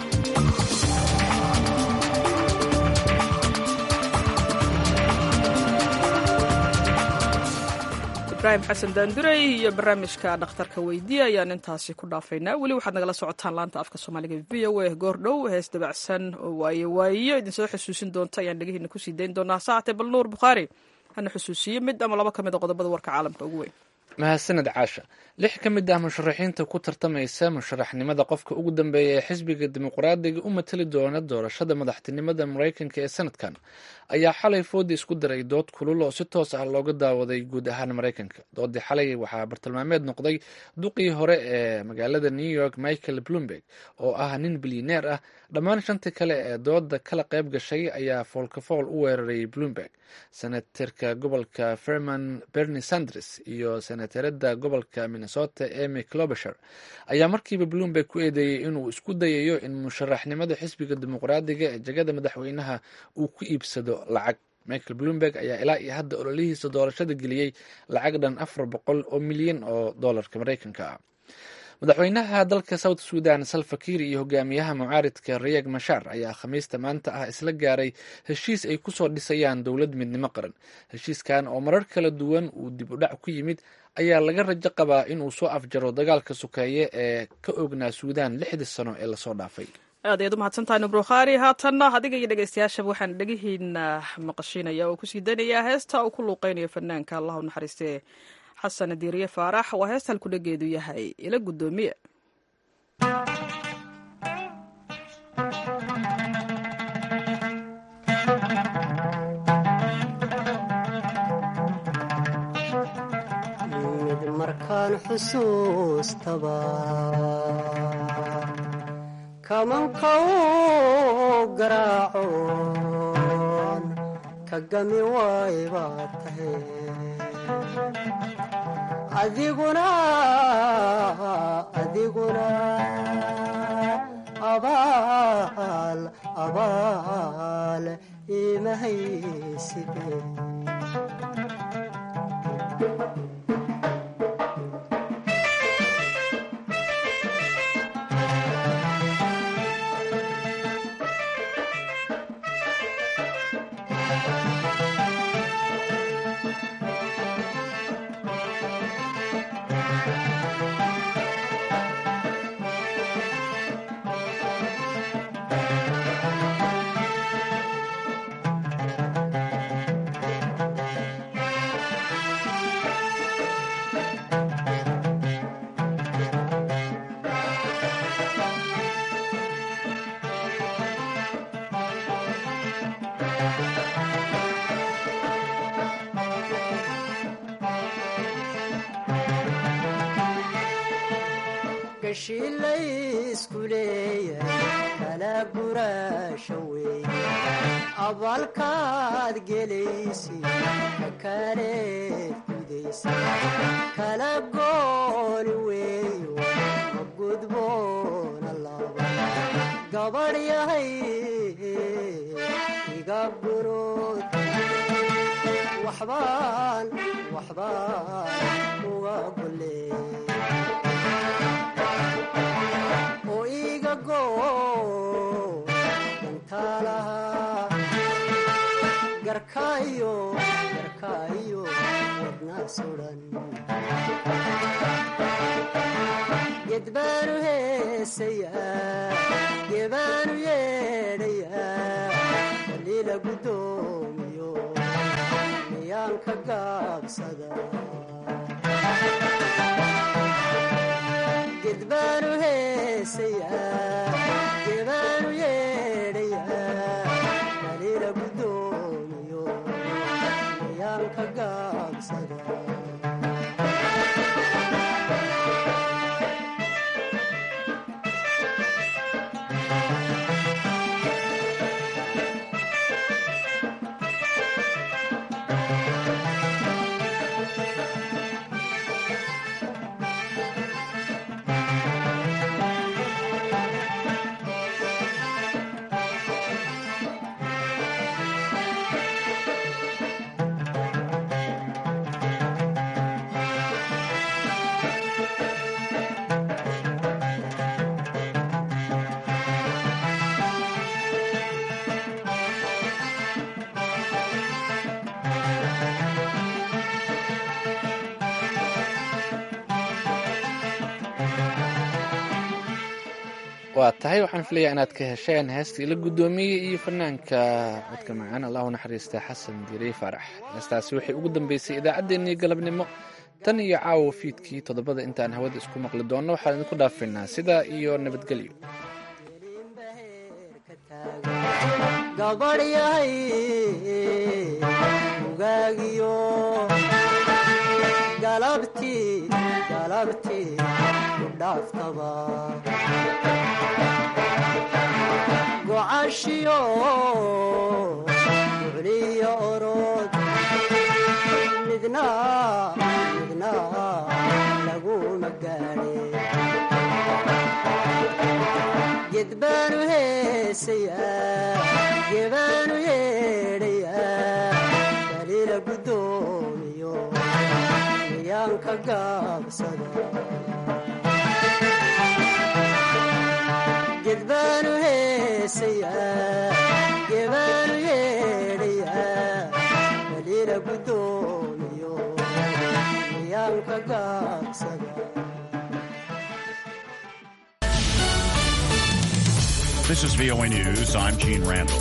ibrahim xasan daanduray iyo barnaamijka dhakhtarka weydiye ayaan intaasi ku dhaafaynaa weli waxaad nagala socotaan laanta afka soomaaliga v o a goordhow hees dabacsan oo waaye waayo idinsoo xusuusin doonta ayaan dhegihiina kusii dayn doonaa saacate bal nuur bukhaari hana xusuusiye mid ama laba ka mid a qodobada warka caalamka ugu weyn mahadsaned caasha lix ka mid ah musharaxiinta ku tartamaysa musharaxnimada qofka ugu dambeeya ee xisbiga dimuqraadiga u matali doona doorashada madaxtinimada maraykanka ee sanadkan ayaa xalay foodi isku daray dood kulul oo si toos ah looga daawaday guud ahaan maraykanka doodii xalay waxaa bartilmaameed noqday duqii hore ee magaalada new york michael bloomberg oo ah nin bilyaneer ah dhammaan shantii kale ee dooda kala qayb gashay ayaa foolkafool u weeraray bloomberg senatarka gobolka ferman bernie sanders iyo senatarada gobolka minnesota emy clobesher ayaa markiiba bloomberg ku eedeeyey inuu isku dayayo in musharaxnimada xisbiga dimuqraadiga ee jegada madaxweynaha uu ku iibsado lacag michael bloomberg ayaa ilaa iyo hadda ololihiisa doorashada geliyey lacag dhan afar boqol oo milyan oo doolarka maraykanka ah madaxweynaha dalka south sudan salfakiir iyo hogaamiyaha mucaaridka rayeg mashaar ayaa khamiista maanta ah isla gaaray heshiis ay kusoo dhisayaan dowlad midnimo qaran heshiiskan oo marar kala duwan uu dib u dhac ku yimid ayaa laga rajo qabaa inuu soo afjaro dagaalka sokeeye ee ka ognaa suudaan lixdii sano ee lasoo dhaafay aad ayaad u mahadsantahay nubrukhari haatanna adiga iyo dhegeystayaashaba waxaan dhegihiina maqashiinaya oo kusii daynayaa heesta uu ku luuqeynayo fanaanka allah u naxariistee xasan diiriye faarax waa heesta halkudhageedu yahay ila guddoomiye mid markaan xusuustaba kamanka u garaacoon ka gami waay baad tahay adiguna adiguna abaal abaal imahaysibe gashiilaysku leeyahay kala guraasha weeye abaalkaad gelaysi ka kaleed gudaysa kala gooni weeyo ma gudboona laba gabadh yahay iga gurood waxbaan waxbaan uga golee oo iga goo dantaalaha garkaayo garkaayo wadna sudan gedbaanu heesayaa gebaanu yeedhayaa waliila guddoomiyo miyaan ka gaabsada gedbaanu heesayaa gebaanu yeedhayaa waliila guddoomiyo miyaan ka gaabsada waa tahay waxaan filayaa inaad ka hesheen heesta ila guddoomiye iyo fanaanka codka macaan allah u naxariista xasan diirey faarax heestaasi waxay ugu dambeysay idaacaddeenii galabnimo tan iyo caawa fiidkii toddobada intaan hawada isku maqli doonno waxaan idinku dhaafaynaa sidaa iyo nabadgelyo gabadh yahay ugaagiyo galabtii galabtii ku dhaaftaba gocashiyo ducliyo orod midna midna laguma gaadhe gedbaanu heesayaa gebaanu yeedhayaa waliila guddoomiyo miyaan ka gaabsada gedbaanu heesayaa gebaanu yeedhayaa baliila guddoomiyo miyaanka gaabsada This is VOA News. I'm Gene Randall.